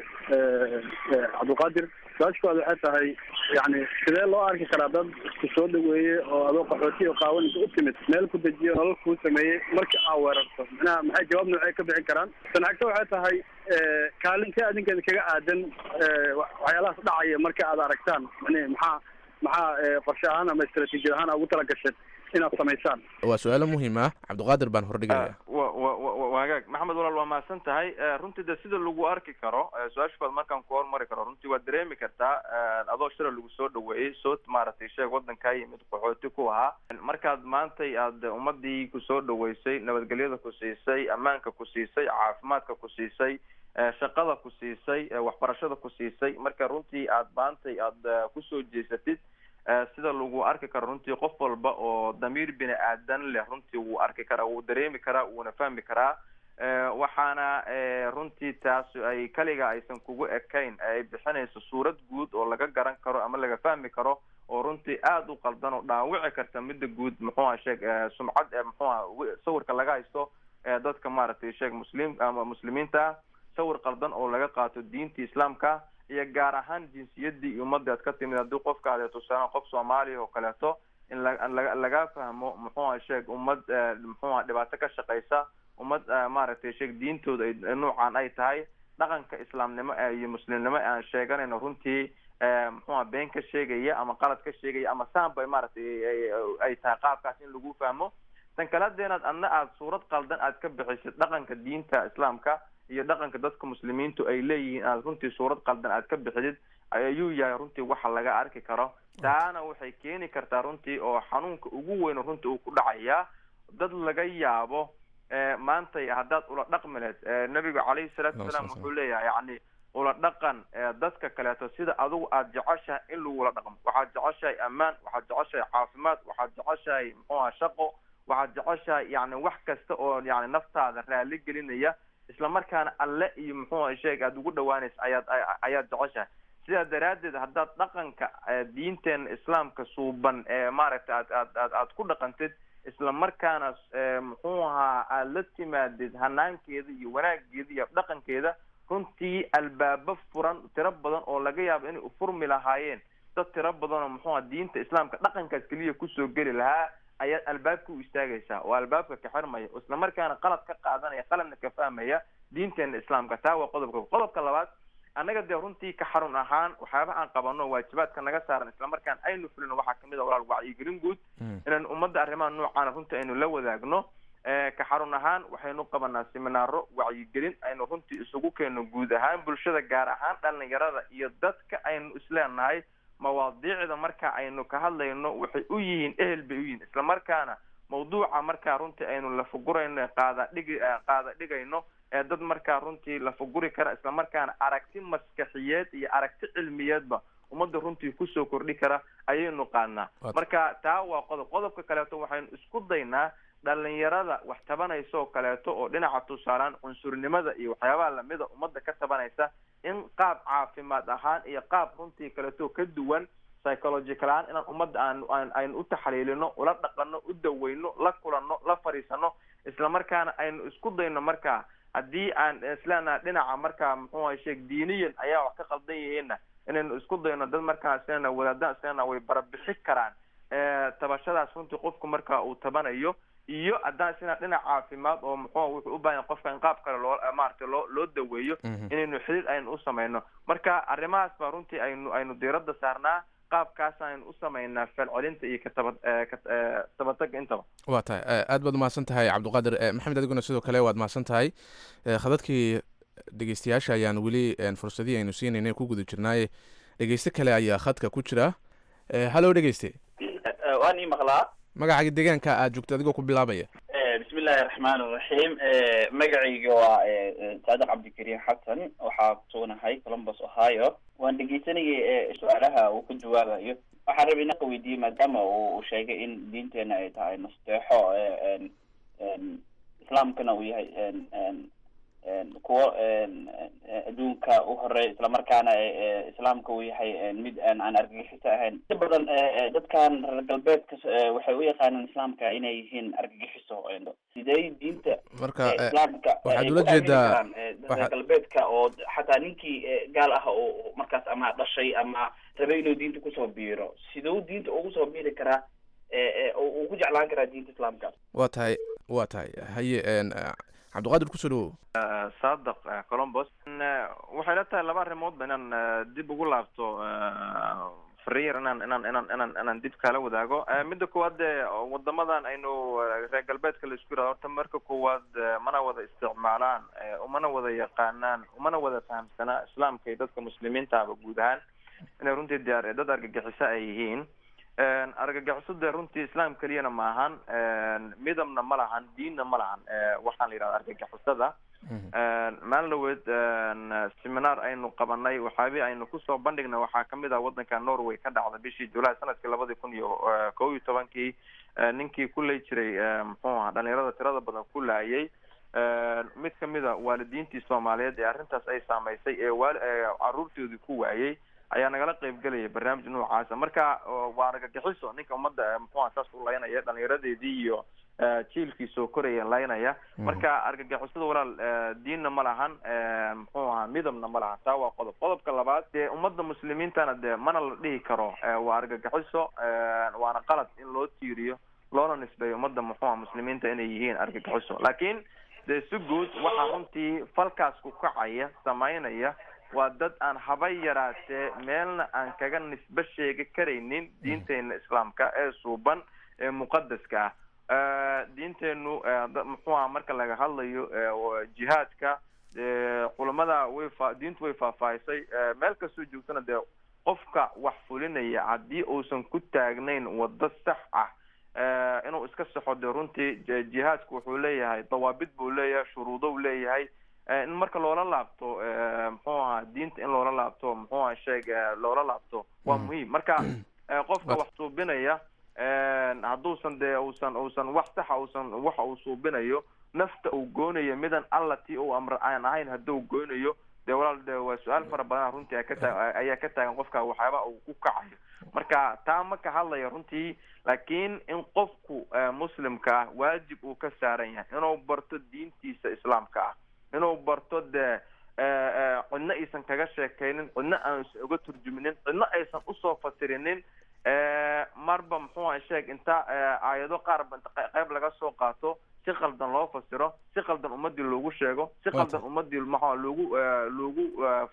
cabdilqaadir su-aashkooda waxay tahay yani sidee loo arki karaa dad ku soo dhaweeye oo adoo qaxooti o qaawan inta u timid meel ku dejiyo nolol kuu sameeyey marka aa weerarto manaha maxay jawaab noocee ka bixin karaan sanacagto waxay tahay kaalintee adinkeeda kaga aadan waxyaalahaas dhacaya marka aad aragtaan mani maxaa maxaa qorshe ahaan ama istraatiijiyad ahaan ugu tala gasheen inaad samaysaan waa su-aalo muhiim ah cabdiqaadir baan hordhigaya wa wa wa wagaag maxamed walaal waa mahadsan tahay runtii de sida lagu arki karo su-aashkood markaan ku hormari karo runtii waad dareemi kartaa adoo shira lagu soo dhaweeyey soo maaragtay sheeg waddankaa yimid qaxooti ku ahaa markaad maantay aad ummadii kusoo dhaweysay nabadgelyada ku siisay ammaanka ku siisay caafimaadka ku siisay shaqada ku siisay waxbarashada ku siisay marka runtii aad maantay aad kusoo jeesatid sida lagu arki karo runtii qof walba oo damiir bini aadan leh runtii wuu arki karaa wuu dareemi karaa wuuna fahmi karaa waxaana runtii taas ay kaliga aysan kugu ekayn ay bixinayso suurad guud oo laga garan karo ama laga fahmi karo oo runtii aada u qaldan oo dhaawici karta midda guud muxuuha sheeg sumcad muxuuha sawirka laga haysto dadka maaragtay sheeg muslim ama muslimiinta sawir qaldan oo laga qaato diinta islaamka iyo gaar ahaan jinsiyadii iyo ummadii aad ka timid haddii qofka aad tusaale qof soomaaliya oo kaleeto in la la laga fahmo muxuu aha sheeg ummad muxuu aha dhibaato ka shaqeysa ummad maaragtay sheeg diintooda ay nuucan ay tahay dhaqanka islaamnimo iyo muslimnimo aan sheeganayno runtii muxuu aha been ka sheegaya ama qalad ka sheegaya ama saanba maaragtay ay tahay qaabkaas in lagu fahmo tan kale hadeenaad adna aada suurad qaldan aad ka bixisid dhaqanka diinta islaamka iyo dhaqanka dadka muslimiintu ay leeyihiin aad runtii suurad qaldan aad ka bixidid ayuu yahay runtii waxa laga arki karo taana waxay keeni kartaa runtii oo xanuunka ugu weyn runtii uu ku dhacayaa dad laga yaabo maantay haddaad ula dhaqmi lehed nabigu calayhi salaatu wasalaam wuxuu leeyahay yani ula dhaqan dadka kaleeto sida adigu aada jeceshahay in lagula dhaqmo waxaad jeceshahay ammaan waxaad jeceshahay caafimaad waxaad jeceshahay muxuu aha shaqo waxaad jeceshahay yani wax kasta oo yani naftaada raali gelinaya isla markaana alle iyo muxuu aha sheeg aada ugu dhawaanaysa ayaad ayaad jeceshahay sidaa daraaddeed haddaad dhaqanka diinteena islaamka suuban ee maaragtay aad aad aad aad ku dhaqantid isla markaana muxuu ahaa aada la timaadid hanaankeeda iyo wanaageeda iyo dhaqankeeda runtii albaabo furan tiro badan oo laga yaabo inay ufurmi lahaayeen dad tiro badan oo muxuu aha diinta islaamka dhaqankaas keliya kusoo geli lahaa ayaad albaabka u istaagaysaa oo albaabka ka xirmaya isla markaana qalad ka qaadanaya qaladna ka fahmaya diinteena islaamka taa waa qodobka qodobka labaad annaga dee runtii ka xarun ahaan waxyaaba aan qabano waajibaadka naga saaran islamarkaan aynu fulino waxaa kamid a walaal wacyigelin guud inaan ummadda arrimaha noocaana runtii aynu la wadaagno ka xarun ahaan waxaynu qabanaa seminaaro wacyigelin aynu runtii isugu keeno guud ahaan bulshada gaar ahaan dhalinyarada iyo dadka aynu isleenahay mawaadiicda marka aynu ka hadlayno waxay u yihiin ehel bay u yihiin isla markaana mawduuca markaa runtii aynu lafagurayno qaada dhigi qaada dhigayno ee dad markaa runtii lafaguri kara isla markaana aragti maskaxiyeed iyo aragti cilmiyeedba ummadda runtii kusoo kordhi kara ayaynu qaadnaa marka taa waa qodob qodobka kaleeto waxaynu isku daynaa dhalinyarada wax tabanaysa oo kaleeto oo dhinaca tusaalaan cunsurnimada iyo waxyaabaha lamida ummadda ka tabanaysa in qaab caafimaad ahaan iyo qaab runtii kaleeto ka duwan psychological ahaan inaan ummadda aan aan aynu u taxliilino ula dhaqano u daweyno la kulano la fadhiisano isla markaana aynu isku dayno markaa haddii aan isleenaha dhinaca markaa muxuu aha sheeg diiniyan ayaa wax ka qaldan yihiinna inaynu isku dayno dad markaa islena wadaadaan islena way barabixi karaan tabashadaas runtii qofku marka uu tabanayo iyo haddaan isna dhinac caafimaad oo muxuu wuxuu u baahan qofka in qaab kale loo maaragtay loo loo daweeyo inaynu xidhiid aynu u samayno marka arrimahaas baa runtii aynu aynu diiradda saarnaa qaabkaas aynu u samaynaa falcelinta iyo kataba katabataga intaba waa tahay aad baad umahadsan tahay cabdiqaadir maxamed adiguna sidoo kale waad mahadsan tahay khadadkii dhegeystayaasha ayaan weli fursadihii aynu siinaynay ku guda jirnaaye dhegeyste kale ayaa khadka ku jira hallo dhegeyste waan ii maqlaa magacaaga deegaanka aad joogto adigoo ku bilaabaya bismi illaahi raxmaan raxiim magacayga waa saadiq cabdikariim xasan waxaa kusugunahay columbus ohio waan dhegeysanayay su-aalaha uu ka jawaabayo waxaan rabay inaan weydiiyey maadaama uu sheegay in diinteena ay tahay nasteexo islaamkana uu yahay kuwo adduunka u horeey islamarkaana islaamka uu yahay mid aan argagixiso ahayn inta badan dadkan reer galbeedka waxay u yaqaanaan islaamka inay yihiin argagixiso sidee diinta marka islaamka waxaad ula jeedaa reer galbeedka oo xataa ninkii gaal ah oo markaas ama dhashay ama rabay inuu diinta kusoo biiro siduu diinta ugu soo biiri karaa uu ku jeclaan karaa diinta islaamka waa tahay waa tahay haye cabdiqaadir kusoo dhawow saadaq colombos waxay la tahay laba arrimoodba inaan dib ugu laabto fariir inaan inaan inaan inaan inaan dib kala wadaago midda koowaad dee wadamadan aynu reer galbeedka la isku yirahdo horta marka koowaad mana wada isticmaalaan umana wada yaqaanaan umana wada fahamsanaa islaamka iyo dadka muslimiintaaba guud ahaan inay runtii diyaar dad argagixiso ay yihiin argagixiso dee runtii islaam keliyana ma ahan midabna ma lahan diinna ma lahan waxaan la yidhahda argagixisada maalin dhaweed seminar aynu qabanay waxaabi aynu kusoo bandhignay waxaa kamid ah wadanka norway ka dhacda bishii julaay sanadkii labadii kun iyo kow iyo tobankii ninkii ku lay jiray muxuu aha dhalinyarada tirada badan ku laayay mid kamid a waalidiintii soomaaliyeed ee arrintaas ay saameysay ee waali caruurtoodii ku waayey ayaa nagala qeybgelaya barnaamij noocaasa marka waa argagixiso ninka ummadda muxuha saas u laynaya dhalinyaradeedii iyo jiilkii soo koraya laynaya marka argagixisada walaal diinna ma lahan muxuu ahaa midabna ma lahan taa waa qodob qodobka labaad dee ummadda muslimiintana dee mana la dhihi karo waa argagixiso waana qalad in loo tiiriyo loona nisbeeyo ummadda muxuu aha muslimiinta inay yihiin argagixiso laakiin dee si guud waxaa runtii falkaas ku kacaya samaynaya waa dad aan haba yaraatee meelna aan kaga nisbe sheegi karaynin diinteena islaamka ee suuban ee muqadaska ah diinteenu muxuu aha marka laga hadlayo jihaadka culamada way fa diintu way faahfaahisay meel kastoo joogtana dee qofka wax fulinaya haddii uusan ku taagnayn waddo sax ah inuu iska saxo dee runtii jihaadku wuxuu leeyahay dawaabid buu leeyahay shuruudo u leeyahay in marka loola laabto muxuu ahaa diinta in loola laabto muxuu aha sheeg loola laabto waa muhiim marka qofka wax suubinaya hadduusan dee usan usan wax saxa usan waxa uu suubinayo nafta uu goonayo midan alla ti uu amr aan ahayn hadduu goonayo dee walaal de waa su-aal fara badan runtii a ka taa ayaa ka taagan qofka waxyaaba uu ku kacayo marka taa ma ka hadlaya runtii laakiin in qofku muslimka ah waajib uu ka saaran yahay inuu barto diintiisa islaamka ah inuu barto dee cidno aysan kaga sheekaynin cidno aansan uga turjuminin cidno aysan usoo fasirinin marba muxuu aha sheeg inta aayado qaarba inta qayb laga soo qaato si qaldan loo fasiro si qaldan ummadii loogu sheego si qaldan ummadii maxaa loogu loogu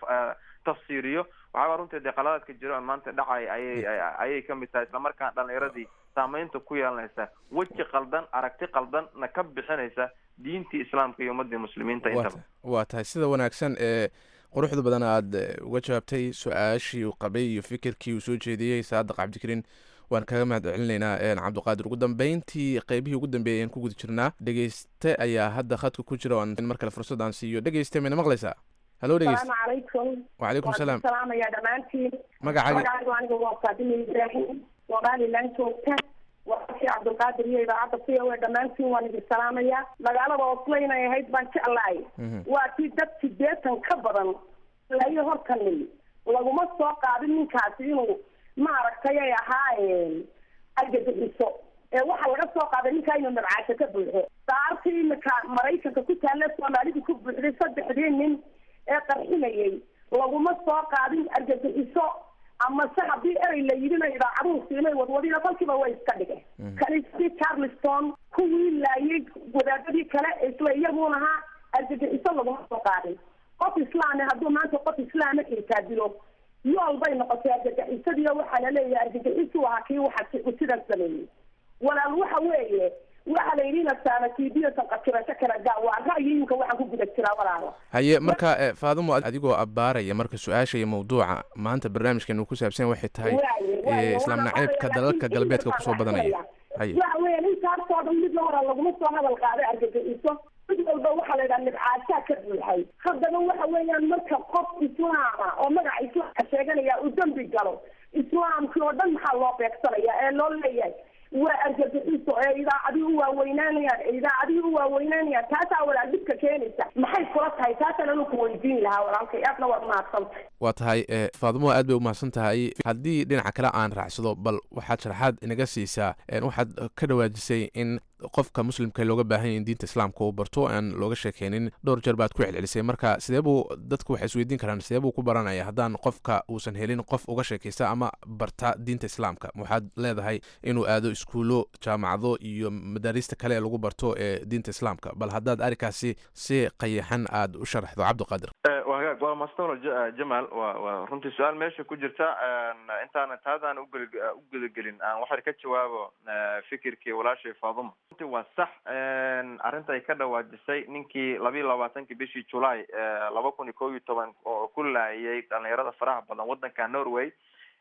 tafsiiriyo waxaaba runtii dee qaladaadka jiro aan maanta dhacay ayay ayay kamid tahay islamarkaana dhalinyaradii saameynta ku yeelanaysa weji qaldan aragti qaldan na ka bixinaysa diintii islaamka iyo ummadii muslimiinta intaba waa tahay sida wanaagsan ee quruxda badan aad uga jawaabtay su-aashii uu qabay iyo fikirkii uu soo jeediyey saadaq cabdikariin waan kaga mahad celinaynaa cabdiqaadir ugu dambeyntii qeybihii ugu dambeeyay aan ku guda jirnaa dhegeyste ayaa hadda khadka ku jira oan mar kale fursad aan siiyo dhegeyste mayna maqlaysaa halo dhegeyste salaamu calaykum wacalaykum salaam salaamaya dhammaantiin magacaaga magacaygu aniga waa faadima ibraahim somaliland joogta wararkii cabdulqaadir iyo idaacadda c o a dhammaantiin waan idin salaamaya magaalada oslo inay ahayd baan jeclahay waa tii dad sideetan ka badan layo hortani laguma soo qaadin ninkaasi inuu maaragtay ay ahaa argagixiso ee waxaa laga soo qaaday ninkaa inuu nabcaasho ka buuxo saartii imika maraykanka ku taalla soomaalidu ku buuxday saddexdii nin ee qarxinayay laguma soo qaadin argagixiso ama se haddii erey la yidhina idaacaduhu siinay wadwadina kolkiiba way iska dhigeen kaniisadii charleston kuwii laayay wadaadadii kale isla iyaguun ahaa argagixiso laguma soo qaadin qof islaame hadduu maanta qof islaama xitaa dilo yool bay noqotay argagixisadiiyo waxaa la leeyahay argagixisu ahaa kii waxa sidan sameeyey walaal waxa weeye waxa la yidhi nasaanatiidiyo sanqajirasho kala gaa waa ra'yiyinka waxaan ku guda jiraa walaalo haye marka faadimo adigoo abbaaraya marka su-aasha iyo mawduuca maanta barnaamijkan uu ku saabsan waxay tahay islaam naceebka dalalka galbeedka kusoo badanaya haye waxa weeye ninkaasoo dhan mid hora laguma soo hadal qaaday argagixiso mid walba waxaa la yidhaha nibcaashaa ka buuxay haddana waxa weeyaan marka qof islaama oo magaca islaamka sheeganaya uu dembi galo islaamkii oo dhan maxaa loo beegsanaya ee loo leeyahay waa argagixiso ee idaacadii u waaweynaanayaan ee idaacadii u waaweynaanayaan taasaa walaal dhibka keenaysa maxay kula tahay taasaan anu ku weydiin lahaa walaalkay aadna waad mahadsantay waa tahay faadimo aad bay u mahadsan tahay haddii dhinaca kale aan raacsado bal waxaad sharaxaad inaga siisaa waxaad ka dhawaajisay in qofka muslimka looga baahan yahy in diinta islaamka uu barto aan looga sheekeynin dhowr jeer baad ku celcelisay marka sidee buu dadku waxay isweydiin karaan sidee buu ku baranaya haddaan qofka uusan helin qof uga sheekaysta ama barta diinta islaamka waxaad leedahay inuu aado iskuulo jaamacado iyo madaarista kale ee lagu barto ee diinta islaamka bal haddaad arrinkaasi si qayaxan aad u sharaxdo cabdiqaadir waa hagaag waa maastan jamal waa waa runtii su-aal meesha ku jirta intaana taadaan ugel u gudagelin aan waxay ka jawaabo fikirkii walaashay faaduma runtii waa sax arrinta ay ka dhawaajisay ninkii labiiyo labaatankii bishii julaay laba kun iyo kob iyo toban oo ku laayay dhalinyarada faraha badan waddanka norway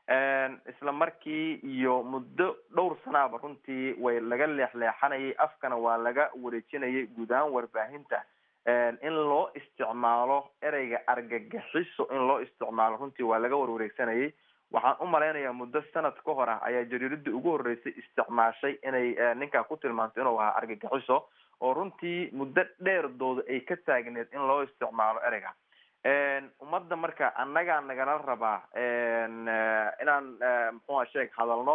isla markii iyo muddo dhowr sanaaba runtii way laga leexleexanayay afkana waa laga wareejinayay guud ahaan warbaahinta in loo isticmaalo ereyga argagixiso in loo isticmaalo runtii waa laga warwareegsanayay waxaan u malaynayaa muddo sanad ka hor ah ayaa jariiradii ugu horreysay isticmaashay inay ninkaa ku tilmaanto inuu ahaa argagixiso oo runtii muddo dheerdooda ay ka taagneed in loo isticmaalo ereyga ummadda marka annagaa nagala rabaa inaan muxuha sheeg hadalno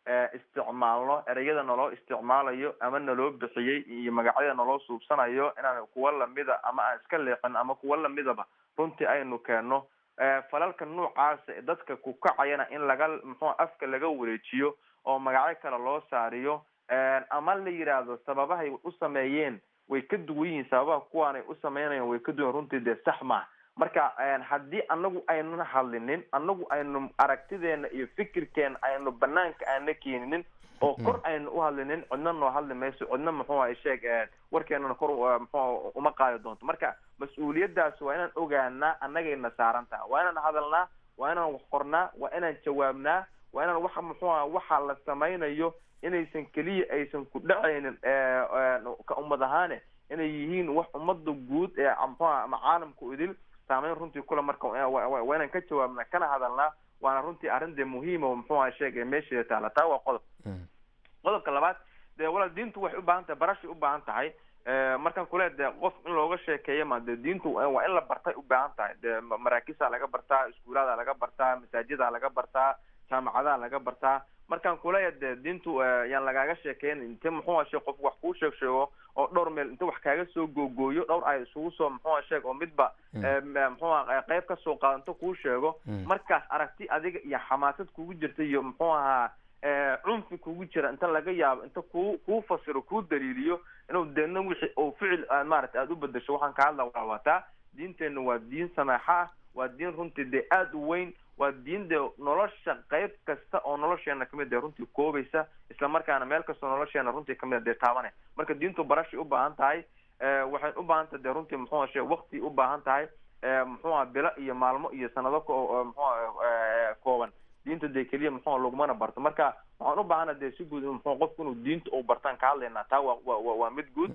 isticmaalno ereyada naloo isticmaalayo ama naloo bixiyey iyo magacyada naloo suubsanayo inaan kuwa lamida ama aan iska leexin ama kuwa lamidaba runtii aynu keenno falalka noocaasa dadka ku kacayana in laga muxuu afka laga wareejiyo oo magacyo kale loo saariyo ama la yidhaahdo sababahay u sameeyeen way ka duwan yihiin sababaha kuwaanay u sameynayaan way ka duwan runtii dee sax maa marka haddii anagu aynuna hadlinin anagu aynu aragtideena iyo fikirkeena aynu banaanka aana keeninin oo kor aynu u hadlinin cidna noo hadli mayso cidna muxuu ay sheeg warkeenana kor muxuu uma qaadi doonto marka mas-uuliyadaas waa inaan ogaanaa annagayna saaran taha waa inaan hadalnaa waa inaan wax qornaa waa inaan jawaabnaa waa inaan waxa muxuu aha waxa la samaynayo inaysan keliya aysan ku dhacaynin ka ummad ahaane inay yihiin wax ummada guud ee muxuaha ama caalamku idil saameyn runtii kule marka waa inaan ka jawaabnaa kana hadalnaa waana runtii arrin dee muhiima muxuu aha sheegay meesheeda taala taa waa qodob qodobka labaad dee walaal diintu waxay u baahan tahay barashay u baahan tahay markaan kule dee qof in looga sheekeeyo ma dee diintu waa in la bartay u baahan tahay dee maraakisaa laga bartaa iskuulaada laga bartaa masaajida laga bartaa jaamacadaha laga bartaa markaan kuleeya dee diintu yaan lagaaga sheekeyn inte muxuu ashe qof wax kuu sheeg sheego oo dhowr meel inta wax kaaga soo googooyo dhowr ay isugu soo muxuu sheeg oo midba muxuu qayb ka soo qaado inta kuu sheego markaas aragti adiga iyo xamaasad kugu jirta iyo muxuu ahaa cunfi kugu jira inta laga yaabo inta ku kuu fasiro kuu daliiliyo inuu deedna wixii oo ficil maarata aada u bedesho waxaan ka hadla waa wataa diinteenna waa diin samaaxo ah waa diin runtii dee aada u weyn waa diin dee nolosha qayb kasta oo nolosheena kamid dee runtii koobaysa isla markaana meel kastoo nolosheena runtii kamid dee taabane marka diintu barashay u baahan tahay waxay u baahan tahay dee runtii muxuu she wakti u baahan tahay muxuuha bilo iyo maalmo iyo sanado muxua kooban diinta dee keliya muxua lagumana barto marka waxaan u baahana dee si guud muxuu qofku inuu diinta uu bartaan ka hadlaynaa taa waa wa waa mid guud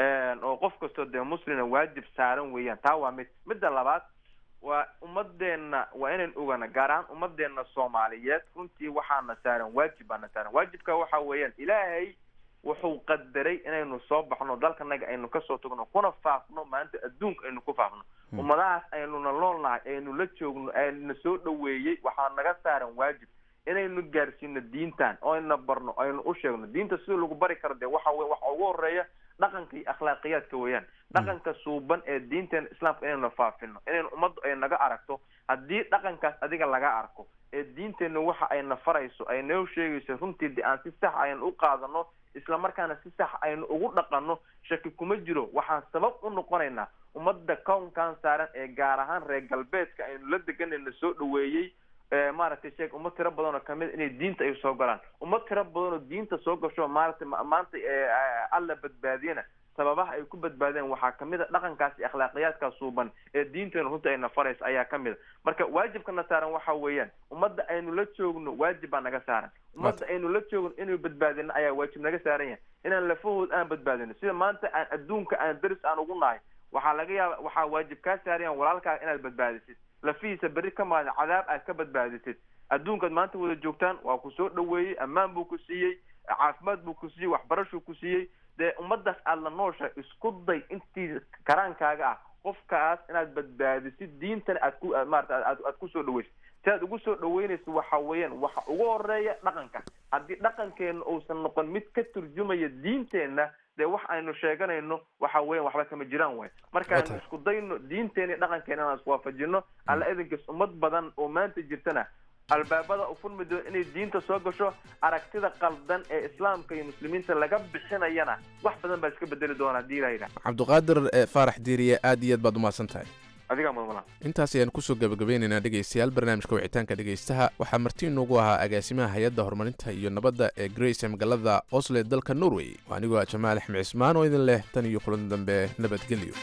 oo qof kastoo dee muslina waajib saaran weeyaan taa waa mid midda labaad waa ummadeena waa inaan ogana gaar ahaan ummadeena soomaaliyeed runtii waxaana saaran waajib baana saaran waajibka waxa weeyaan ilaahay wuxuu qadaray inaynu soo baxno dalkanaga aynu kasoo tagno kuna faafno maanta adduunka aynu ku faafno ummadahaas aynuna noolnahay aynu la joogno ayna soo dhaweeyey waxaa naga saaran waajib inaynu gaarsiino diintan oo ayna barno aynu u sheegno diinta sida lagu bari karo dee waxa wey waxa ugu horeeya dhaqanka iyo akhlaaqiyaadka weeyaan dhaqanka suuban ee diinteena islaamka inaynu faafino inaynu ummaddu ay naga aragto haddii dhaqankaas adiga laga arko ee diinteenna waxa ayna farayso ay noo sheegayso runtii de aan si sax aynu u qaadano isla markaana si sax aynu ugu dhaqanno shaki kuma jiro waxaan sabab u noqonaynaa ummadda kownkan saaran ee gaar ahaan reer galbeedka aynu la deganayna soo dhaweeyey maaragtay sheeg ummad tiro badan oo kamid inay diinta ay soo galaan ummad tiro badan oo diinta soo gasho maaragtay maanta alla badbaadiyana sababaha ay ku badbaadeen waxaa kamid a dhaqankaas iyo akhlaaqiyaadkaas suuban ee diinteena runta ayna faraysa ayaa kamid a marka waajibkana saaran waxa weeyaan ummadda aynu la joogno waajib baa naga saaran ummadda aynu la joogno inuu badbaadino ayaa waajib naga saaran yahay inaan lafahood aan badbaadino sida maanta aan adduunka aan daris aan ugu nahay waxaa laga yaaba waxaa waajib kaa saarayan walaalkaaga inaad badbaadisid lafihiisa berri ka maada cadaab aad ka badbaadisid adduunkaad maanta wada joogtaan waa ku soo dhaweeyey ammaan buu ku siiyey caafimaad buu ku siiyey waxbarashuu ku siiyey dee ummadaas aada la nooshahay isku day intii karaankaaga ah qofkaas inaad badbaadisid diintana aad ku maarata aad aad kusoo dhaweysid si aad ugu soo dhaweynayso waxa weeyaan waxa ugu horeeya dhaqanka haddii dhaqankeena uusan noqon mid ka turjumaya diinteenna dee wax aynu sheeganayno waxa weyan waxba kama jiraan way markaaynu isku dayno diinteena iyo dhaqankeena inaan iswaafajino alla idinkiis ummad badan oo maanta jirtana albaabada u furmi doon inay diinta soo gasho aragtida qaldan ee islaamka iyo muslimiinta laga bixinayana wax badan baa iska bedeli doona hadii ilah cabdiqaadir faarax diiriye aad iyo aad baad umahadsan tahay adigaa mudmala intaas ayaan kusoo gabagabeynaynaa dhegaystayaal barnaamijka wicitaanka dhegaystaha waxaa marti inoogu ahaa agaasimaha hay-adda horumarinta iyo nabadda ee grace magaalada osle dalka norway waa anigoo ah jamaal axmed cismaan oo idin leh tan iyo kulan dambe nabadgelyo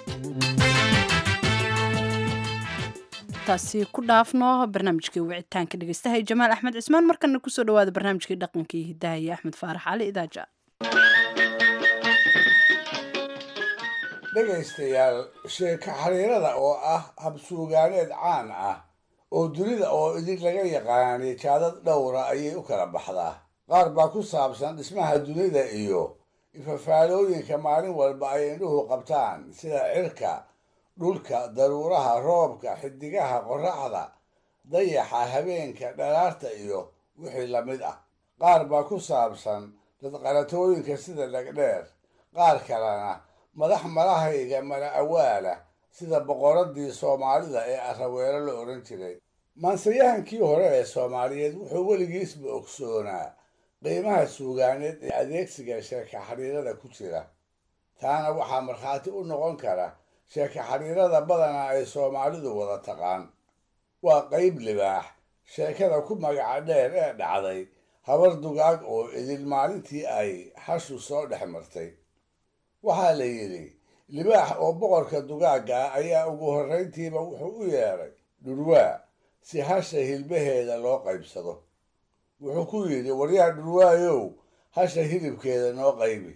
taasi ku dhaafno barnaamijkii wicitaanka dhegeystaha jamaal axmed cismaan markana kusoo dhawaada barnaamijkii dhaqankii hidaha iyo axmed faarax cali idaaja dhegaystayaal sheeko xariirada oo ah habsuugaaneed caan ah oo dunida oo idin laga yaqaanay jaadad dhowra ayay u kala baxdaa qaar baa ku saabsan dhismaha dunida iyo ifafaalooyinka maalin walba ay indhuhu qabtaan sida cirka dhulka daruuraha roobka xidigaha qorraxda dayaxa habeenka dhalaarta iyo wixii la mid ah qaar baa ku saabsan dadqalatooyinka sida dhegdheer qaar kalena madax malahayga mala awaala sida boqoradii soomaalida ee araweelo la odhan jiray maansayahankii hore ee soomaaliyeed wuxuu weligiisba ogsoonaa qiimaha suugaaneed ee adeegsiga sheeka xiriirada ku jira taana waxaa markhaati u noqon kara sheeka xiriirada badanaa ay soomaalidu wada taqaan waa qayb libaax sheekada ku magaca dheer ee dhacday habar dugaag oo idil maalintii ay hashu soo dhex martay waxaa la yidhi libaax oo boqorka dugaagga ah ayaa ugu horrayntiiba wuxuu u yeedhay dhurwaa si hasha hilbaheeda loo qaybsado wuxuu ku yidhi waryaa dhurwaayow hasha hilibkeeda noo qaybi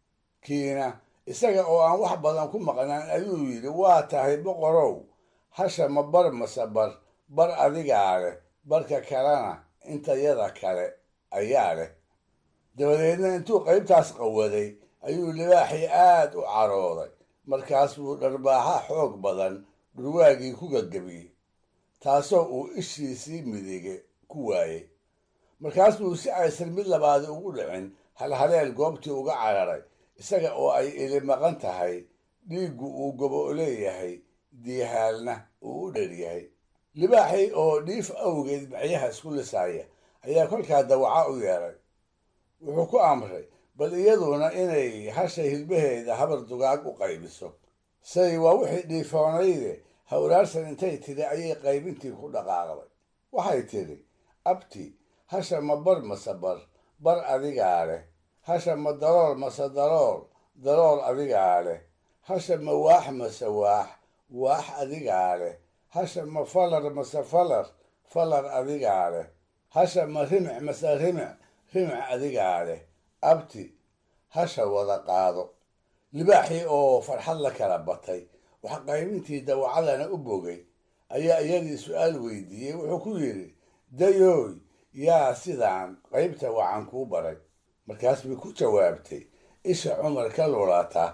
kiina isaga oo aan wax badan ku maqnaan ayuu yidhi waa tahay boqorow hasha ma bar mase bar bar adigaa leh barka kalena intayada kale ayaa leh dabadeedna intuu qaybtaas qawaday ayuu libaaxii aad u carooday markaas buu dharbaaxa xoog badan dhurwaagii ku gagabiyey taasoo uu ishiisii midige ku waayey markaas buu si aysan mid labaadi ugu dhicin halhaleel goobtii uga cararay isaga oo ay ili maqan tahay dhiiggu uu gobo leeyahay diihaalna uu u dheryahay libaaxii oo dhiif awgeed macyaha isku lisaaya ayaa kolkaa dawaca u yeedhay wuxuu ku amray bal iyaduna inay hasha hilbaheeda habar dugaag u qaybiso say waa wixii dhiifoonayde hawraarsan intay tidhi ayay qaybintii ku dhaqaaqday waxay tidhi abti hasha ma bar mase bar bar adigaa leh hasha ma darool mase darool darool adigaa leh hasha ma waax mase waax waax adigaa leh hasha ma falar mase falar falar adigaa leh hasha ma rimic mase rimic rimic adigaa leh abti hasha wada qaado libaaxii oo farxad la kala batay wax qaybintii dawacadana u bogay ayaa iyadii su-aal weydiiyey wuxuu ku yidhi dayooy yaa sidaan qaybta wacan kuu baray markaas bay ku jawaabtay isha cumar ka lulata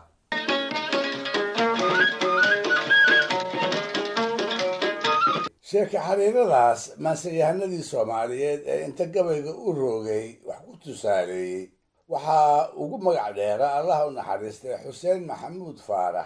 sheeka xariiradaas maansayahanadii soomaaliyeed ee inta gabayga u roogay wax ku tusaaleeyey waxaa ugu magac dheera allaha u naxariistay xuseen maxamuud faarax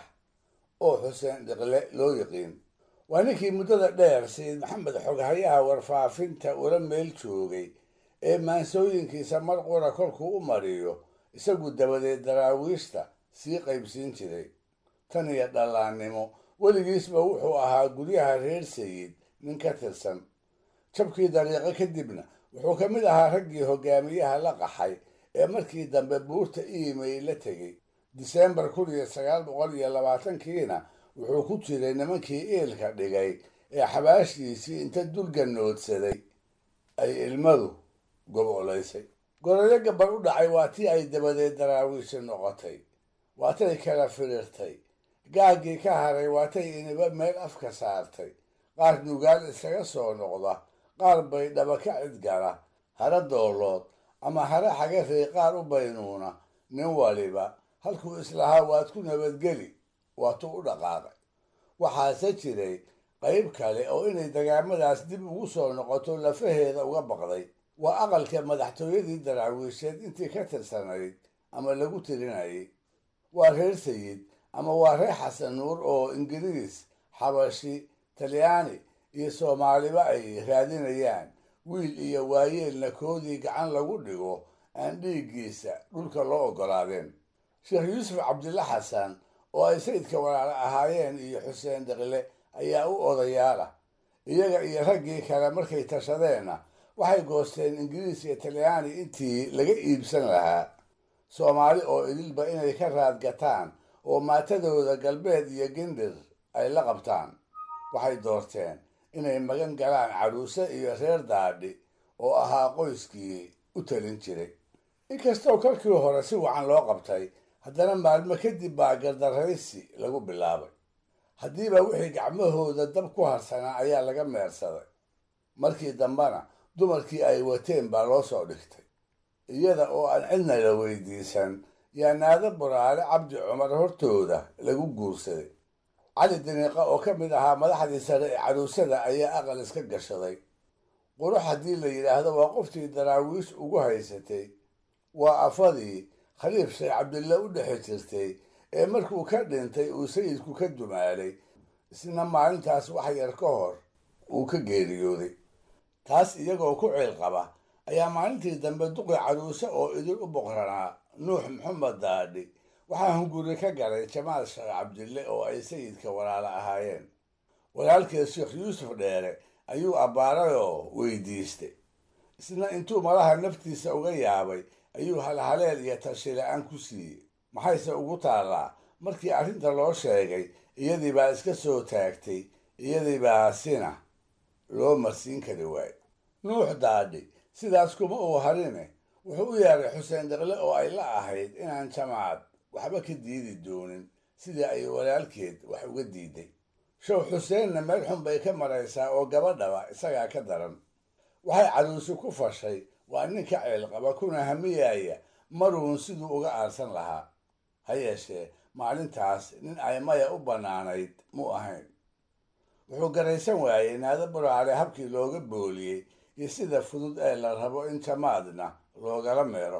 oo xuseen dhiqle loo yiqiin waa ninkii muddada dheer sayid maxamed xoghayaha warfaafinta ula meel joogay ee maansooyinkiisa mar qura kolkuu u mariyo isagu dabadeed daraawiishta sii qaybsiin jiray tan iyo dhallaannimo weligiisba wuxuu ahaa guryaha reer sayid nin ka tirsan jabkii dariiqo kadibna wuxuu ka mid ahaa raggii hogaamiyaha la qaxay ee markii dambe buurta iimayl la tegey disembar kun iyo sagaal boqol iyo labaatankiina wuxuu ku jiray nimankii iilka dhigay ee xabaashiisii inta dulganoodsaday ay ilmadu gobolaysay goroyo gabar u dhacay waa tii ay dabadeed daraawiishi noqotay waatay kala firirtay gaaggii ka haray waatay iniba meel afka saartay qaar nugaal isaga soo noqda qaar bay dhaba ka cidgala hara doolood ama hare xagarey qaar u baynuuna nin waliba halkuu islahaa waad ku nabadgeli waatuu u dhaqaaqay waxaase jiray qayb kale oo inay dagaamadaas dib ugu soo noqoto lafaheeda uga baqday waa aqalka madaxtooyadii daraawiisheed intii ka tirsanayd ama lagu tirinayay waa reer sayid ama waa reer xasan nuur oo ingiriis xabashi talyaani iyo soomaaliba ay raadinayaan wiil iyo waayeelna koodii gacan lagu dhigo aan dhiiggiisa dhulka loo oggolaadeen sheekh yuusuf cabdilla xasan oo ay sayidka walaalo ahaayeen iyo xuseen deqle ayaa u odayaalah iyaga iyo raggii kale markay tashadeenna waxay goosteen ingiriis iyo talyaani intii laga iibsan lahaa soomaali oo idilba inay ka raadgataan oo maatadooda galbeed iyo gindir ay la qabtaan waxay doorteen inay magan galaan caruuse iyo reer daadhi oo ahaa qoyskii u talin jiray inkastoo kolkii hore si wacan loo qabtay haddana maalmo kadib baa gardaraysi lagu bilaabay haddiiba wixii gacmahooda dab ku harsanaa ayaa laga meersaday markii dambena dumarkii ay wateen baa loo soo dhigtay iyada oo aan cidna la weydiisan yaa naado buraale cabdi cumar hortooda lagu guursaday cali diniiqa oo ka mid ahaa madaxdii sare ee caruusada ayaa aqal iska gashaday qurux haddii la yidhaahdo waa qoftii daraawiish ugu haysatay waa afadii khaliif sheekh cabdille u dhexi jirtay ee markuu ka dhintay uu sayidku ka dumaalay isna maalintaas wax yar ka hor uu ka geeriyooday taas iyagoo ku ciil qaba ayaa maalintii dambe duqi caruuse oo idin u boqranaa nuux maxamed daadhi waxaa hunguri ka galay jamaal sheekh cabdille oo ay sayidka walaalo ahaayeen walaalkeed sheekh yuusuf dheere ayuu abbaarayoo weydiistay isna intuu malaha naftiisa uga yaabay ayuu halhaleel iyo tashi la-aan ku siiyey maxayse ugu taallaa markii arrinta loo sheegay iyadii baa iska soo taagtay iyadii baa sina loo marsiin kari waayo nuux daadhi sidaas kuma uu harine wuxuu u yeeray xuseen deqle oo ay la ahayd inaan jamaacad waxba ka diidi doonin sidii ay walaalkeed wax uga diiday show xuseenna meel xun bay ka maraysaa oo gabadhaba isagaa ka daran waxay caruusi ku fashay waa nin ka ceelqaba kuna hamiyaya maruun siduu uga aarsan lahaa ha yeeshee maalintaas nin ay maya u bannaanayd mu ahayn wuxuu garaysan waayey naado buraale habkii looga booliyey iyo sida fudud ee la rabo in jamaadna loogala meero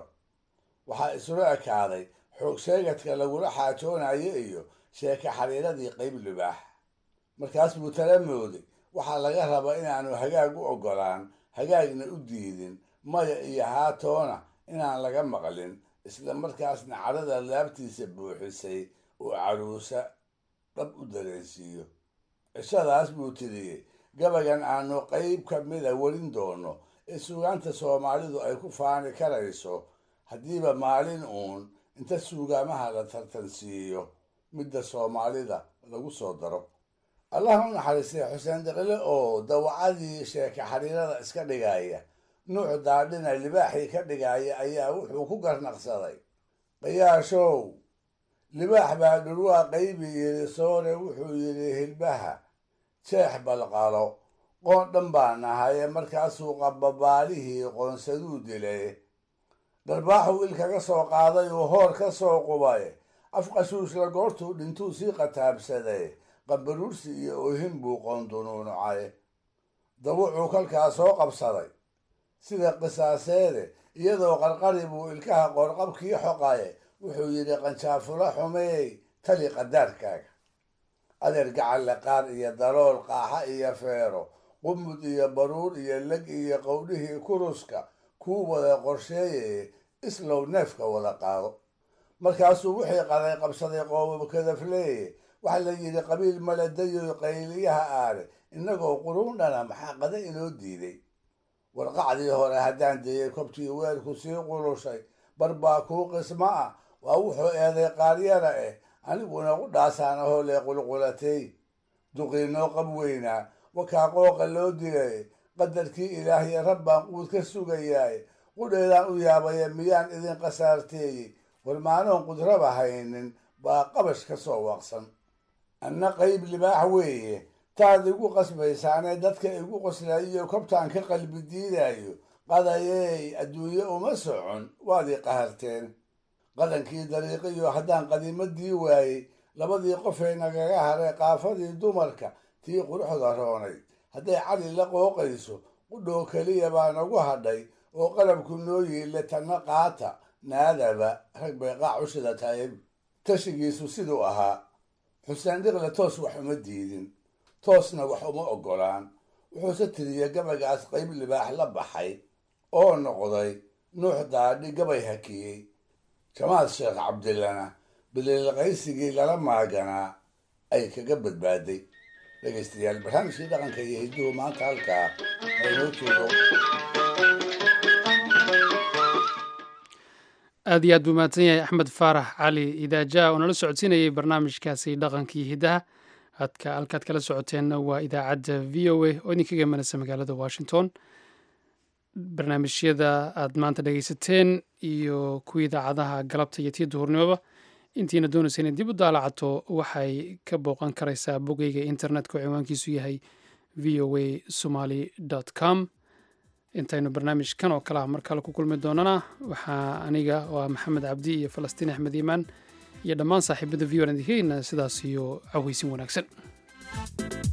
waxaa isula ekaaday xoog sheegadka lagula xaajoonayo iyo sheeke xariiradii qayb libaax markaas buu tala mooday waxaa laga rabaa inaanu hagaag u oggolaan hagaagna u diidin maya iyo haatoona inaan laga maqlin isla markaasna cadhada laabtiisa buuxisay uu caruusa dhab u dareensiiyo cishadaas buu tiriyey gabagan aanu qayb ka mida welin doono ee suugaanta soomaalidu ay ku faani karayso haddiiba maalin uun inta suugaamaha la tartansiiyo midda soomaalida lagu soo daro allah u naxariistay xuseen deqle oo dawacadii sheeke xariirada iska dhigaya nuuc daadhina libaaxii ka dhigaya ayaa wuxuu ku garnaqsaday qayaashow libaax baa dhulwaa qaybi yidhi soore wuxuu yidhi hilbaha jeex balqalo qoon dhan baa nahaye markaasuu qababaalihii qoonsaduu dilay dharbaaxuu il kaga soo qaaday uu hoor ka soo qubay afqashuushla goortuu dhintuu sii qataabsaday qabaruursi iyo ohin buu qoondunuunucay dawucuu kalkaa soo qabsaday sida qisaaseede iyadoo qarqari buu ilkaha qoorqabkii xoqaye wuxuu yidhi qanjaafula xumeey tali qadaarkaaga adeer gacalle qaar iyo dalool qaaxa iyo feero qumud iyo baruur iyo leg iyo qowdhihii kuruska kuu wada qorsheeye islow neefka wada qaado markaasuu wixii qaday qabsaday qoobabkadafleeye waxaa la yidhi qabiil maladayo qayliyaha aare innagoo quruun dhana maxaa qada inoo diiday warqacdii hore haddaan dayey kobtii weelku sii qulushay bar baa kuu qismo ah waa wuxuu eeday qaaryara eh aniguna u dhaasaan ahoo lee qulqulatay duqiinoo qab weynaa wakaa qooqa loo dilay qadarkii ilaahyo rabbaan quud ka sugayaay qudheedaan u yaabaya miyaan idin qasaarteeyey warmaanoon qudraba haynin baa qabash ka soo waaqsan anna qayb libaax weeye taad igu qasbaysaanee dadka igu qoslayiyo kobtaan ka qalbi diidayo qadayey adduunye uma socon waad i qaharteen qadankii dariiqiyo haddaan qadiimadii waayey labadii qofay nagaga haray qaafadii dumarka tii quruxda roonay hadday cali la qooqayso qudhoo keliya baa nagu hadhay oo qalabku noo yiile tanna qaata naadaba rag bay qaac u shidatayb tashigiisu siduu ahaa xuseen dhiqle toos wax uma diidin toosna wax uma oggolaan wuxuuse tiriya gabagaas qayb libaax la baxay oo noqday nuux daadhi gabay hakiyey jamaal sheekh cabdillana bililqaysigii lala maaganaa ay kaga badbaaday dhegaystayaal barnaamijkii dhaqanka iyo hidduhu maanta halkaa aynoo joogo aad iyo aad buu mahadsan yahay axmed faarax cali idaaja oo nala socodsiinayay barnaamijkaasi dhaqankii hiddaha adka halkaad kala socoteenna waa idaacadda v o a oo idinkaga imanaysa magaalada washington barnaamijyada aad maanta dhegaysateen iyo kuwii idaacadaha galabta iyo tii duhurnimoba intiina doonaysa inay dib u daalacato waxay ka booqan karaysaa bogeyga internetka oo ciwaankiisu yahay v o a somaly com intaynu barnaamijkan oo kale ah mar kale ku kulmi doonana waxaa aniga waa maxamed cabdi iyo falastiin axmed iimaan iyo dhammaan saaxiibada v o n idinkageynaa sidaas iyo caweysin wanaagsan